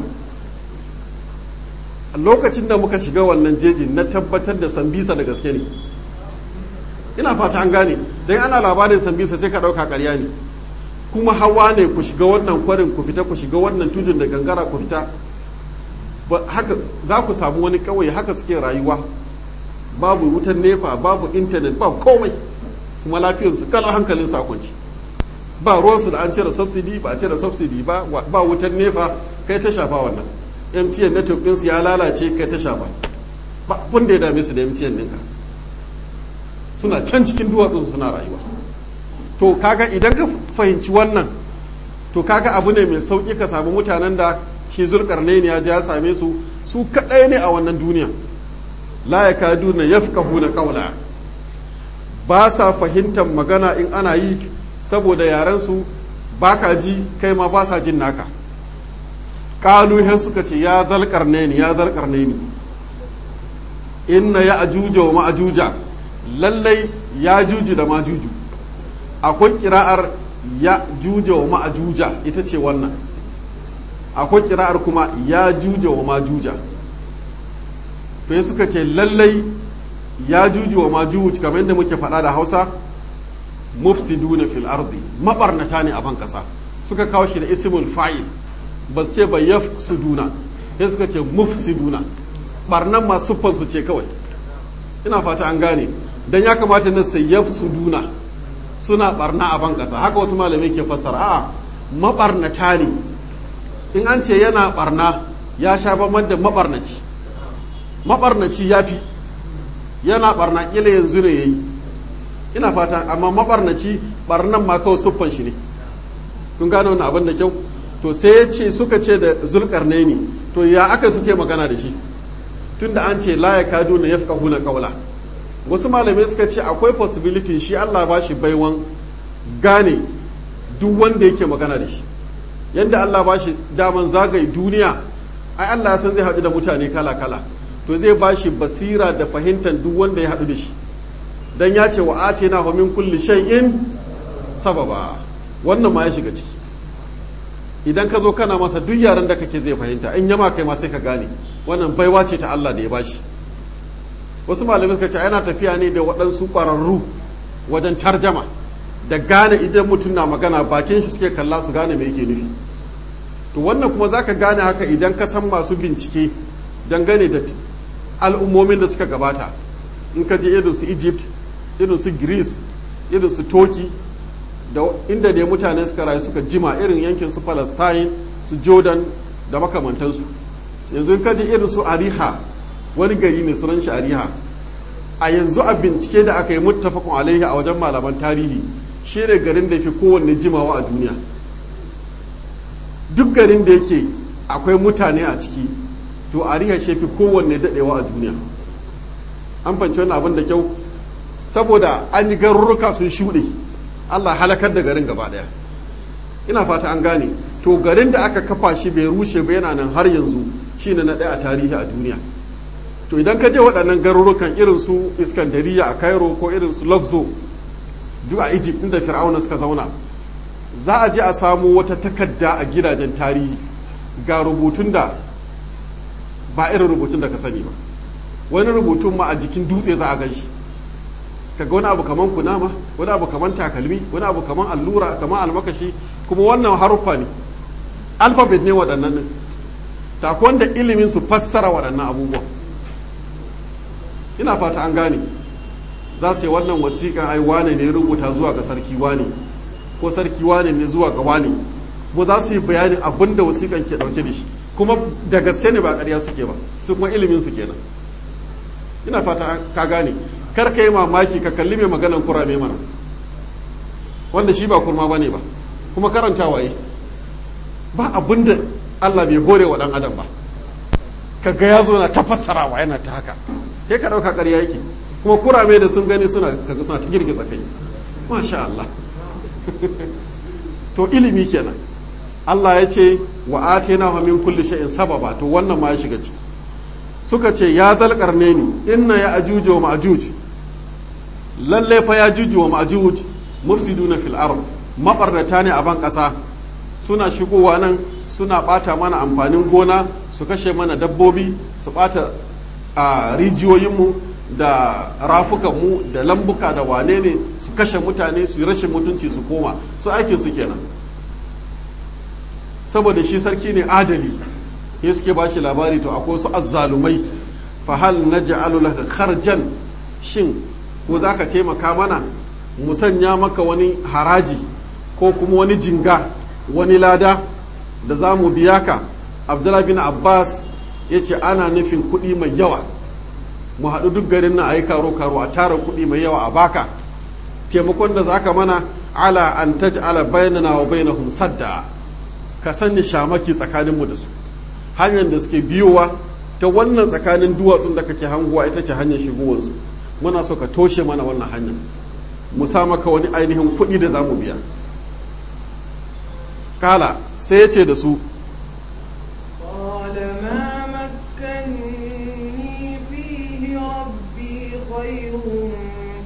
a lokacin da muka shiga wannan jejin na tabbatar da sambisa da gaske ne ina fata an gane don ana labarin sambisa sai ka ɗauka ƙarya ne kuma hawa ne ku shiga wannan kwarin ku fita ku shiga wannan tudun da gangara ku fita haka za ku samu wani kawai haka suke rayuwa babu wutan nefa babu intanet ba komai kuma lafiyarsu kalar hankalin sakonci ba ruwansu da an cire subsidy ba a cire subsidy ba ba wutan nefa kai ta shafa wannan mtn network ɗinsu ya lalace kai ta shafa ba da ya dame su da mtn ɗinka suna can cikin duwatsun suna rayuwa to kaga idan ka fahimci wannan to kaga abu ne mai sauƙi ka samu mutanen da shi zulkarnain ya ja same su su kaɗai ne a wannan duniya la ya kadu na yafkahu na ƙaula ba sa fahimtar magana in ana yi saboda yaren su ba ka ji kai ma ba sa jin naka ƙalu he suka ce ya zalkarnaini ya zalkarnaini inna ya ajuja wa ma'ajuja lallai ya juju da ma juju akwai kira'ar ya juja wa ma juja ita ce wannan akwai kira'ar kuma ya juja wa ma juja to suka ce lallai ya juju wa ma juju kamar yadda muke faɗa da hausa mufsiduna fil ardi mabarnata ne a ban kasa suka kawo shi da ismul fa'il ba ce ba yafsuduna sai suka ce mufsiduna barnan ma siffan su ce kawai ina fata an gane dan ya kamata na sai yafsuduna suna barna a ban kasa haka wasu malamai ke fassara a'a mabarnata ne in an ce yana barna ya sha bamban da mabarnaci mabarnaci ya fi yana barna kila yanzu ne yayi ina fata amma mabarnaci barnan ma kawai siffan shi ne kun gane wannan abin da kyau to sai ya ce suka ce da zulkarnaini to ya aka suke magana da shi tunda an ce la ya kadu na yafka huna kaula wasu malamai suka ce akwai possibility shi Allah ba shi baiwan gane duk wanda yake magana da shi yadda Allah ba shi daman zagaye duniya ai Allah ya san zai haɗu da mutane kala kala to zai ba shi basira da fahimtar duk wanda ya haɗu da shi dan ya ce wa atina hu min kulli shay'in sababa wannan ma ya shiga ciki idan ka zo kana masa duk yaran da kake zai fahimta in yama kai ma sai ka gane wannan baiwa ce ta Allah da ya bashi wasu malamai suka ce yana tafiya ne da waɗansu ƙwararru wajen tarjama da gane idan mutum na magana bakin shi suke kalla su gane me yake nufi to wannan kuma zaka gane haka idan ka san masu bincike dangane da al'ummomin da suka gabata in ka je irin su Egypt irin su Greece irin su Turkey da inda dai mutane suka rayu suka jima irin yankin su Palestine su Jordan da makamantansu yanzu in ka je irin su Ariha wani gari ne sunan shi Ariha a yanzu a bincike da aka yi muttafaqun alaihi a wajen malaman tarihi shi ne garin da fi kowanne jimawa a duniya duk garin da yake akwai mutane a ciki to Ariha shi fi kowanne dadewa a duniya an fanci wannan abin da kyau saboda an yi garurruka sun shuɗe Allah halakar da garin gaba ɗaya ina fata an gane to garin da aka kafa shi bai rushe ba yana nan har yanzu shine na ɗaya a tarihi a duniya to idan ka je waɗannan garurukan irin su iskandariya a cairo ko irin su luxo duk a egypt inda fir'auna suka zauna za a je a samu wata takarda a gidajen tarihi ga rubutun da ba irin rubutun da ka sani ba wani rubutun ma a jikin dutse za a gan shi kaga wani abu kaman kunama wani abu kaman takalmi wani abu kaman allura kaman almakashi kuma wannan haruffa ne alfabet ne waɗannan ne ta wanda ilimin su fassara waɗannan abubuwan ina fata an gane za su yi wannan wasiƙa ai wane ne rubuta zuwa ga sarki wane ko sarki wane ne zuwa ga wane kuma za su yi bayanin abin da wasiƙan ke ɗauke da shi kuma da gaske ne ba ƙarya suke ba su kuma ilimin su kenan ina fata ka gane kar ka yi mamaki ka kalli mai maganan kurame mana wanda shi ba kurma ba ne ba kuma karanta waye ba abin da Allah bai hore wa ɗan adam ba ka ga ya zo na ta fassarawa yana ta haka kai ka ɗauka ƙarya yake kuma kurame da sun gani suna kaga suna ta girgiza kai masha Allah to ilimi kenan Allah ya ce wa atina wa min kulli shay'in sababa to wannan ma ya shiga ciki suka ce ya zalƙarne ni inna ya ajuju wa ma'ajuj lalle fa ya juju wa ma'ajuj mufsiduna fil ard mabarnata ne a ban ƙasa suna shigowa nan suna ɓata mana amfanin gona su kashe mana dabbobi su ɓata a rijiyoyinmu da rafukanmu da lambuka da wane ne su kashe mutane su yi rashin mutunci su koma su aikin su kenan saboda shi sarki ne adali ya suke ba shi labari to akwai su azzalumai fa hal naj'alu laka kharjan shin ko za ka taimaka mana mu sanya maka wani haraji ko kuma wani jinga wani lada da za mu biya ka abdullahi bin abbas ya ce ana nufin kuɗi mai yawa mu haɗu duk garin na a yi karo-karo a tara kuɗi mai yawa a baka taimakon da za ka mana ala an taj'ala bainana wa bainahum sadda ka sani shamaki tsakaninmu da su hanyar da suke biyowa ta wannan tsakanin duwatsun da kake hanguwa ita ce hanyar shigowarsu muna so ka toshe mana wannan hanyar mu sa maka wani ainihin kuɗi da za mu biya kala sai ya ce da su قال ما مكني فيه ربي خير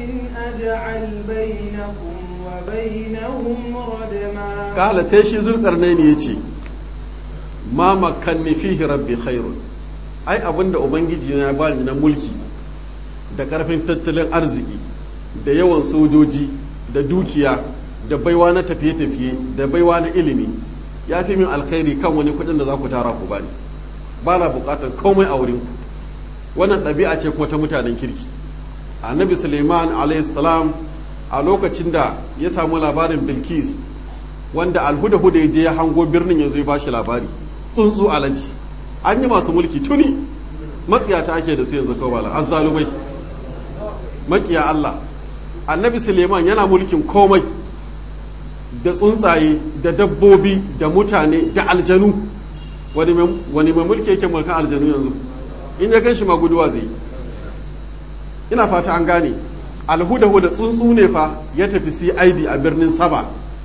أجعل بينكم وبينهم ردما kala sai shi zulkarnaini ya ce ma makanni fihi rabbi khairun ai abinda ubangiji na bani na mulki da karfin tattalin arziki da yawan sojoji da dukiya da baiwa na tafiye-tafiye da baiwa na ilimi ya fi min alkhairi kan wani kudin da za ku tara ku bani ba na bukatar komai a wurin ku wannan ɗabi'a ce kuma ta mutanen kirki annabi suleiman salam a lokacin da ya samu labarin bilkis wanda alhuda-huda ya je ya hango birnin ya zo ya bashi labari tsuntsu alaji an yi masu mulki tuni matsiyata ake da su yanzu kawai azzalumai makiya Allah annabi suleiman yana mulkin komai da tsuntsaye da dabbobi da mutane da aljanu wani mai mulki yake mulkan aljanu yanzu in ya gan shi maguduwa zai ina fata an gane alhudahu da tsuntsu ne fa ya tafi cid a birnin saba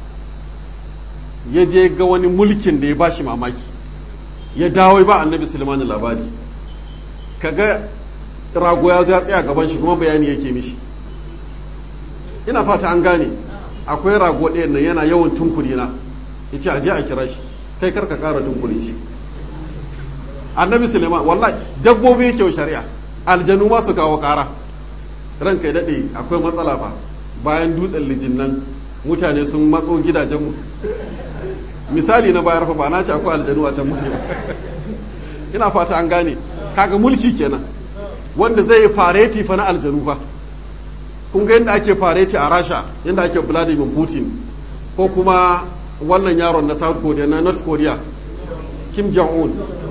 ya je ga wani mulkin da ya bashi mamaki ya dawo ba annabi suleiman labari kaga rago ya ya tsaya gaban shi kuma bayani yake mishi ina fata an gane akwai rago ɗayan nan yana yawan tunkuri na ya ce aje a kira shi kai karka kara tunkuri shi annabi suleiman wallahi dabbobi yake shari'a aljanu ma su kawo kara ranka ya daɗe akwai matsala fa bayan dutsen lijin nan mutane sun matso gidajenmu misali na bayar fa ba na ce akwai aljanu a can muke ina fata an gane kaga mulki kenan wanda zai yi fareti fa na aljanu fa kun ga yadda ake fareti a rasha yadda ake vladimir putin ko kuma wannan yaron na south korea na north korea kim jong-un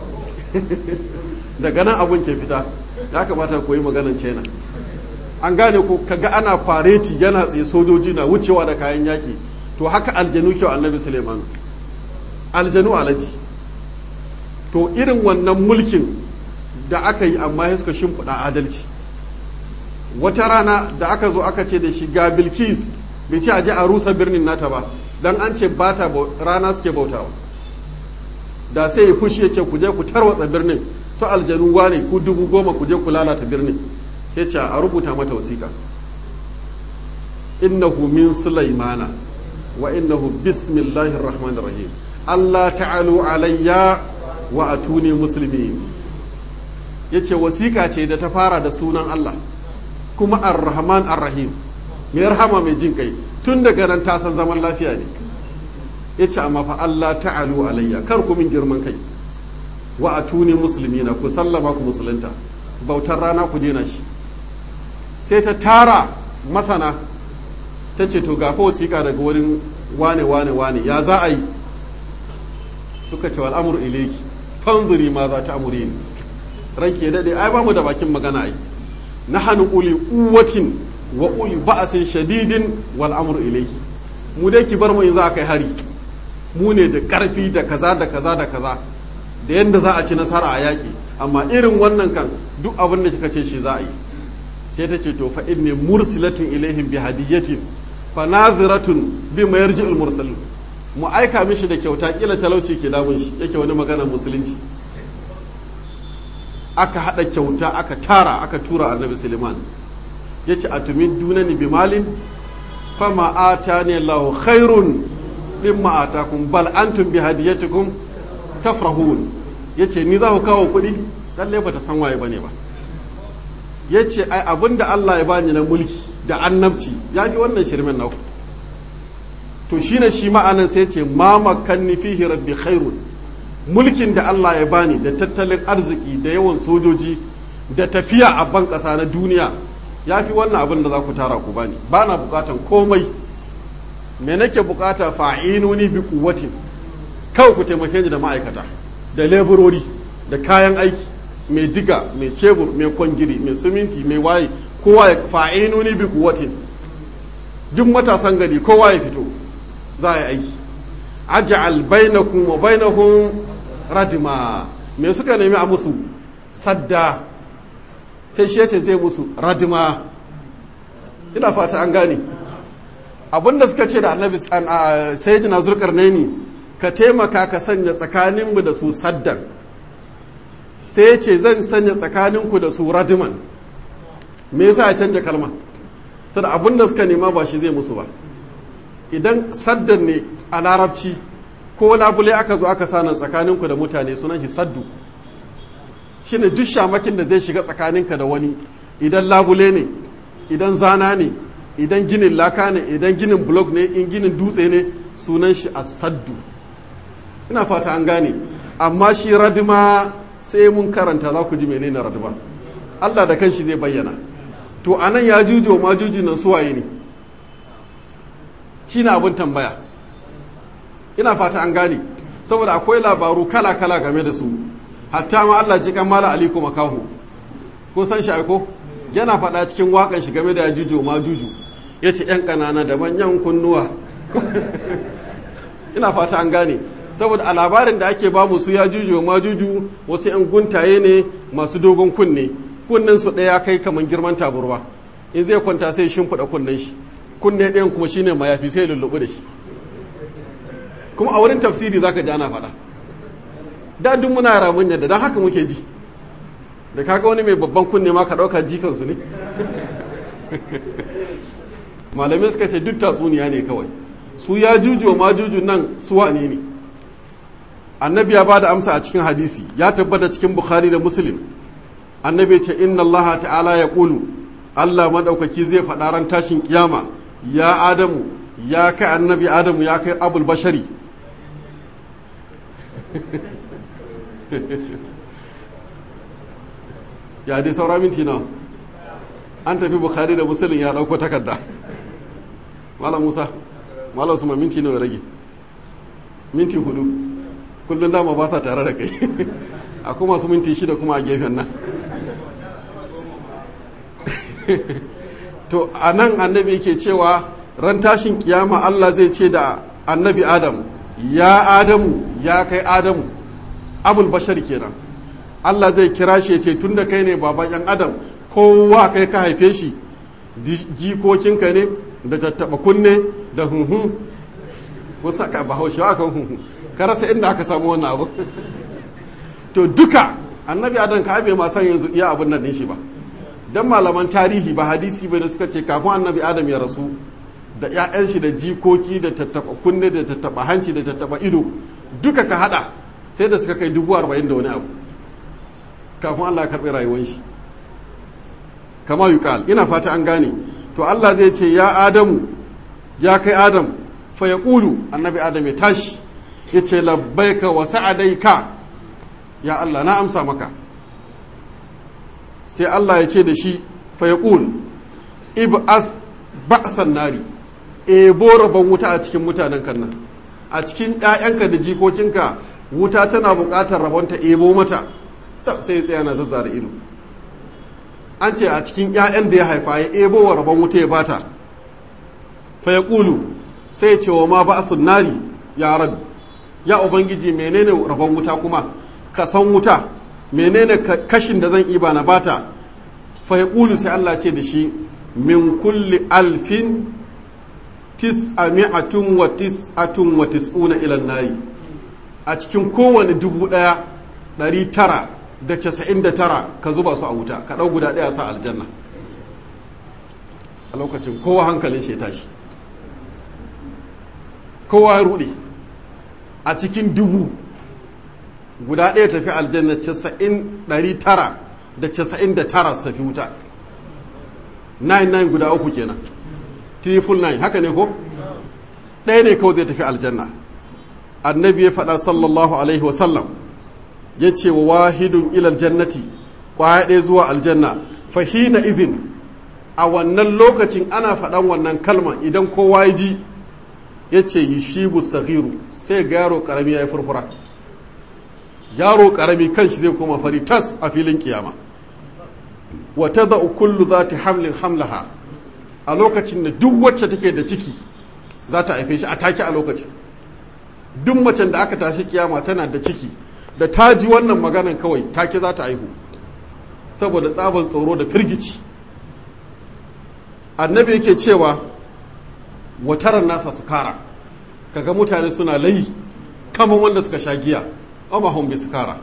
daga nan abun ke fita ya kamata koyi maganan china an gane ko kaga ana fareti yana tsaye sojoji na wucewa da kayan yaki to haka aljanu kyau annabi suleiman aljanu alaji to irin wannan mulkin da aka yi amma ya suka shimfiɗa adalci wata rana da aka zo aka ce da shi ga bilkis bai ce a je a rusa birnin nata ba dan an ce ba ta rana suke bautawa da sai ya fushi ya ce ku je ku tarwatsa birnin su aljanu wane ku dubu goma ku je ku lalata birnin ya ce a rubuta mata wasiƙa innahu min sulaimana wa innahu bismillahir rahmanir rahim Allah ta'alu alayya wa atuni muslimin yace wasiƙa ce da ta fara da sunan Allah kuma ar-rahman ar-rahim mai rahama mai jin kai tun daga nan ta san zaman lafiya ne yace amma fa Allah ta'alu alayya kar ku min girman kai wa atuni muslimina ku sallama ku musulunta bautar rana ku dena shi sai ta tara masana ta ce to gafa wasiƙa daga wurin wane wane wane ya za a yi suka ce al'amur ileki fanzuri ma za ta amuri ni ranke daɗe ai ba mu da bakin magana ai na hannu uli uwatin wa uli ba'asin shadidin wal amru ileki mu dai ki bar mu in za a kai hari mu ne da ƙarfi da kaza da kaza da kaza da yadda za a ci nasara a yaƙi amma irin wannan kan duk abin da kika ce shi za a yi sai ta ce to fa inni mursilatun ilaihim bi hadiyatin fa naziratun bi ma yarji'ul mursalin mu aika mishi da kyauta kila talauci ke damun shi yake wani magana musulunci aka hada kyauta aka tara aka tura annabi suleiman ya ce atumin dunani bi malin fama atani allahu khairun mimma atakum bal antum bi hadiyatikum tafrahun yace ni za ku kawo kuɗi lalle ba ta san waye bane ba yace ai abinda Allah ya bani na mulki da annabci ya fi wannan shirmen naku to shine shi ma'anan sai ce ma makanni fihi rabbi khairun mulkin da Allah ya bani da tattalin arziki da yawan sojoji da tafiya a ban ƙasa na duniya ya fi wannan abin da za ku tara ku bani ba na bukatan komai me nake bukata fa'inuni bi kuwatin kawai ku taimake ni da ma'aikata da leburori da kayan aiki mai diga mai cebur mai kwangiri mai siminti mai waye kowa ya fa'inuni bi kuwatin duk matasan gari kowa ya fito za a yi aiki aj'al bainakum wa bainahum radima me suka nemi a musu sadda sai shi yace zai musu radima ina fata an gane abinda suka ce da annabi sayyidina zulkarnaini ka taimaka ka sanya tsakaninmu da su saddan sai ce zan sanya tsakaninku da su radiman me yasa ya canja kalma sada abin da suka nema ba shi zai musu ba idan saddan ne a larabci ko labule aka zo aka sanan tsakaninku da mutane sunan shi saddu shine duk shamakin da zai shiga tsakaninka da wani idan labule ne idan zana ne idan ginin laka ne idan ginin blok ne in ginin dutse ne sunan shi saddu ina fata an gane amma shi radima sai mun karanta za ku ji menene radima Allah da kanshi zai bayyana to anan ya juju ma juju nan suwaye ne shine abin tambaya ina fata an gane saboda akwai labaru kala-kala game da su hatta ma Allah ji kan mala aliko makahu kun san shi aiko yana faɗa cikin wakan shi game da juju ma juju ya ce ‘yan ƙanana da manyan kunnuwa ina fata an gane saboda a labarin da ake bamu su ya juju ma juju wasu ‘yan guntaye ne masu dogon kunne kunnen su ɗaya kai kamar girman taburwa in zai kwanta sai shimfiɗa kunnen shi kunne ɗayan kuma shine mayafi sai lulluɓu da shi kuma a wurin tafsiri zaka ji ana faɗa da duk muna ramun yadda don haka muke ji da kaga wani mai babban kunne ma ka ɗauka jikansu ne malamai suka ce duk tatsuniya ne kawai su ya juju ma juju nan suwa ne ne annabi ya ba da amsa a cikin hadisi ya tabbata cikin bukhari da muslim annabi ce inna allaha ta'ala ya ƙulu allah maɗaukaki zai faɗa ran tashin kiyama ya adamu ya kai annabi adamu ya kai abul bashari ya dai saura minti na an tafi bukhari da musulun ya dauko takarda malam musa malam su ma minti nawa rage minti hudu kullum dama ba sa tare da kai akwai masu minti shida kuma a gefen nan to a nan annabi yake cewa ran tashin kiyama allah zai ce da annabi adam ya adamu ya kai adamu abul bashar kenan Allah zai kira shi ya ce tun da kai ne baban yan adam kowa kai ka haife shi jikokinka ne da tattaba kunne da hunhun ko saka bahaushe wa kan hunhun ka rasa inda aka samu wannan abu to duka annabi adam ka abe ma san yanzu iya abin nan din shi ba dan malaman tarihi ba hadisi bane suka ce kafin annabi adam ya rasu da 'ya'yan shi da jikoki da tattaba kunne da tattaba hanci da tattaba ido duka ka hada sai da suka kai dubu arba'in da wani abu kafin Allah ya karɓi rayuwar shi kama yuqal ina fata an gane to Allah zai ce ya Adamu ya kai Adam fa yaqulu annabi Adam ya tashi yace labbaika wa sa'adaika ya Allah na amsa maka sai Allah ya ce da shi fa yaqul ib'as ba'san nari ebo rabon wuta a cikin mutanen kan nan a cikin ƴaƴanka da jikokinka wuta tana buƙatar rabonta ebo mata sai ya tsaya na zazzara ido an ce a cikin 'ya'yan da ya haifa ya ebo wa rabon wuta ya bata fa ya ƙulu sai ya ce wa ma ba a nari ya rabu ya ubangiji menene rabon wuta kuma ka san wuta menene kashin da zan iba na bata fa ya ƙulu sai Allah ce da shi min kulli alfin tis'ami'atun wa tis'atun wa tis'una ilan nari a cikin kowane dubu ɗaya ɗari tara da casa'in da tara ka zuba su a wuta ka ɗau guda ɗaya sa aljanna a lokacin kowa hankalin shi ya tashi kowa ya ruɗe a cikin dubu guda ɗaya tafi aljanna casa'in ɗari tara da casa'in da tara su tafi wuta 99 guda uku kenan triple nine haka ne ko ɗaya ne kawai zai tafi aljanna annabi ya faɗa sallallahu alaihi wasallam ya ce wa wahidun ilal jannati ƙwaya ɗaya zuwa aljanna fahina izin a wannan lokacin ana faɗan wannan kalma idan kowa ya ji ya ce yi shibu sagiru sai ga yaro ƙarami ya yi furfura yaro ƙarami kan shi zai koma fari tas a filin kiyama wata da kullu za ta hamlin hamlaha a lokacin da duk wacce take da ciki za ta haife shi a take a lokacin duk macen da aka tashi kiyama tana da ciki da ta ji wannan maganan kawai take za ta haihu saboda tsaban tsoro da firgici annabi yake cewa wataran nasa su kara kaga mutane suna layi kamar wanda suka sha giya amma hum bi sukara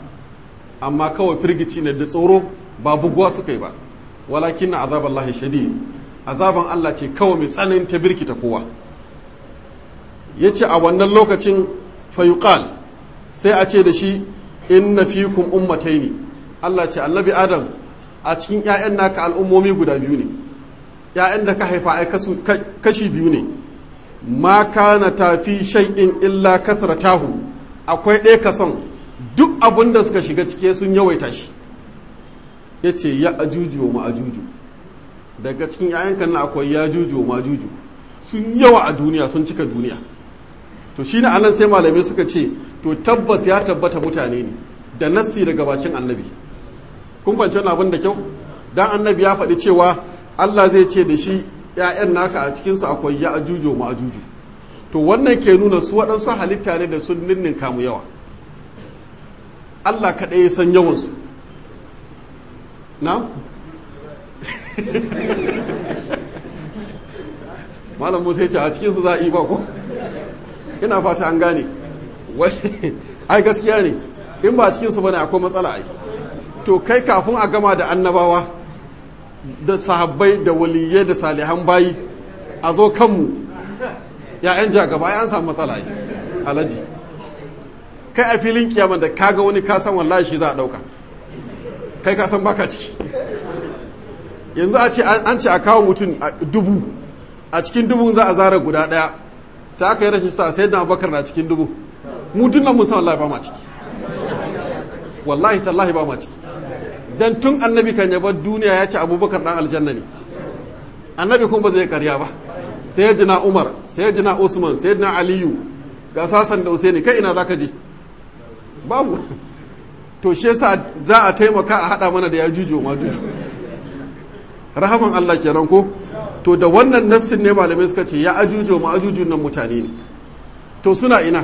amma kawai firgici ne da tsoro ba buguwa suka yi ba walakin azaballahi shadid azaban Allah ce kawai mai tsanin ta birkita kowa ya ce a wannan lokacin fayuqal sai a ce da shi inna fikum ummataini Allah ce annabi Adam a cikin ‘ya'yan naka al'ummomi guda biyu ne ‘ya'yan da ka haifa ai kashi biyu ne ma kana tafi shay'in illa tahu akwai ɗaya kason duk abin da suka shiga cike sun yawaita shi ya ce ya ajuju wa ma'ajuju daga cikin ‘ya'yan kan akwai ya juju wa ma'ajuju sun yawa a duniya sun cika duniya to shi ne anan sai malamai suka ce to tabbas ya tabbata mutane ne da nassi daga bakin annabi kun kwanci wani abin da kyau dan annabi ya faɗi cewa Allah zai ce da shi ‘ya'yan naka a cikinsu akwai ya ajuju ma ajuju to wannan ke nuna su waɗansu halitta ne da sun ninnin kamu yawa Allah kaɗai ya san yawansu na? malam musa ya ce a cikinsu za a yi ba ko? ina fata an gane ai gaskiya ne in ba cikinsu ba ne akwai matsala ai to kai kafin a gama da annabawa da sahabbai da waliyai da salihan bayi a zo kanmu ya'yan jagaba ya an samu matsala ai alaji kai a filin kiyama da kaga wani kasan wallahi shi za a dauka kai kasan baka ciki yanzu a ce an ce a kawo mutum dubu a cikin dubun za a zara guda daya sai aka yi rashin sa sai da abubakar na cikin dubu mu dinnan mun san wallahi ba ma ciki wallahi tallahi ba ma ciki dan tun annabi kan yabar duniya ya ce abubakar dan aljanna ne annabi kuma ba zai karya ba sai ya jina umar sai ya jina usman sai ya jina aliyu ga sasan da usaini kai ina zaka je babu to shi yasa za a taimaka a hada mana da ya juju ma juju rahaman Allah kenan ko to da wannan nassin ne malamai suka ce ya ajujo ma ajujun nan mutane ne to suna ina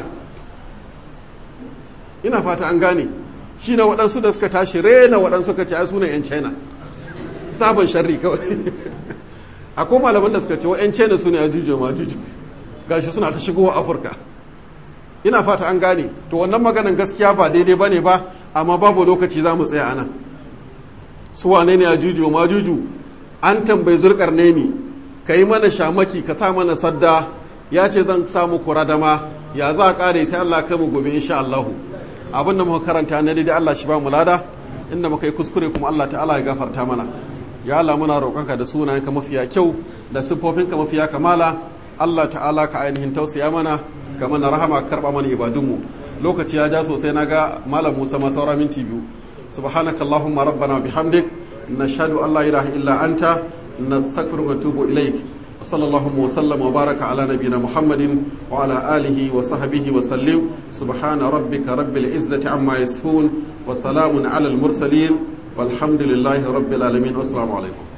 ina fata an gane shi na waɗansu da suka tashi rena waɗansu ka ce ai suna 'yan china sabon sharri kawai akwai malaman da suka ce wa 'yan china suna ya jujo ma juju gashi suna ta shigowa afirka ina fata an gane to wannan maganan gaskiya ba daidai ba ne ba amma babu lokaci za mu tsaya a nan su wane ne ya juju ma juju an tambayi zurkar nemi ka yi mana shamaki ka sa mana sadda ya ce zan samu kuradama ya za a kare sai allah kai mu gobe insha allahu abinda muka karanta na daidai Allah shi ba mu lada inda muka yi kuskure kuma Allah ta'ala ya gafarta mana ya Allah muna roƙonka da sunayenka mafiya kyau da siffofinka mafiya kamala Allah ta'ala ka ainihin tausaya mana ka mana rahama karba mana ibadunmu lokaci ya ja sosai na ga malam Musa ma saura minti biyu subhanaka allahumma rabbana bihamdik nashhadu an la ilaha illa anta nastaghfiruka wa natubu ilaik وصلى الله وسلم وبارك على نبينا محمد وعلى آله وصحبه وسلم سبحان ربك رب العزة عما يصفون وسلام على المرسلين والحمد لله رب العالمين والسلام عليكم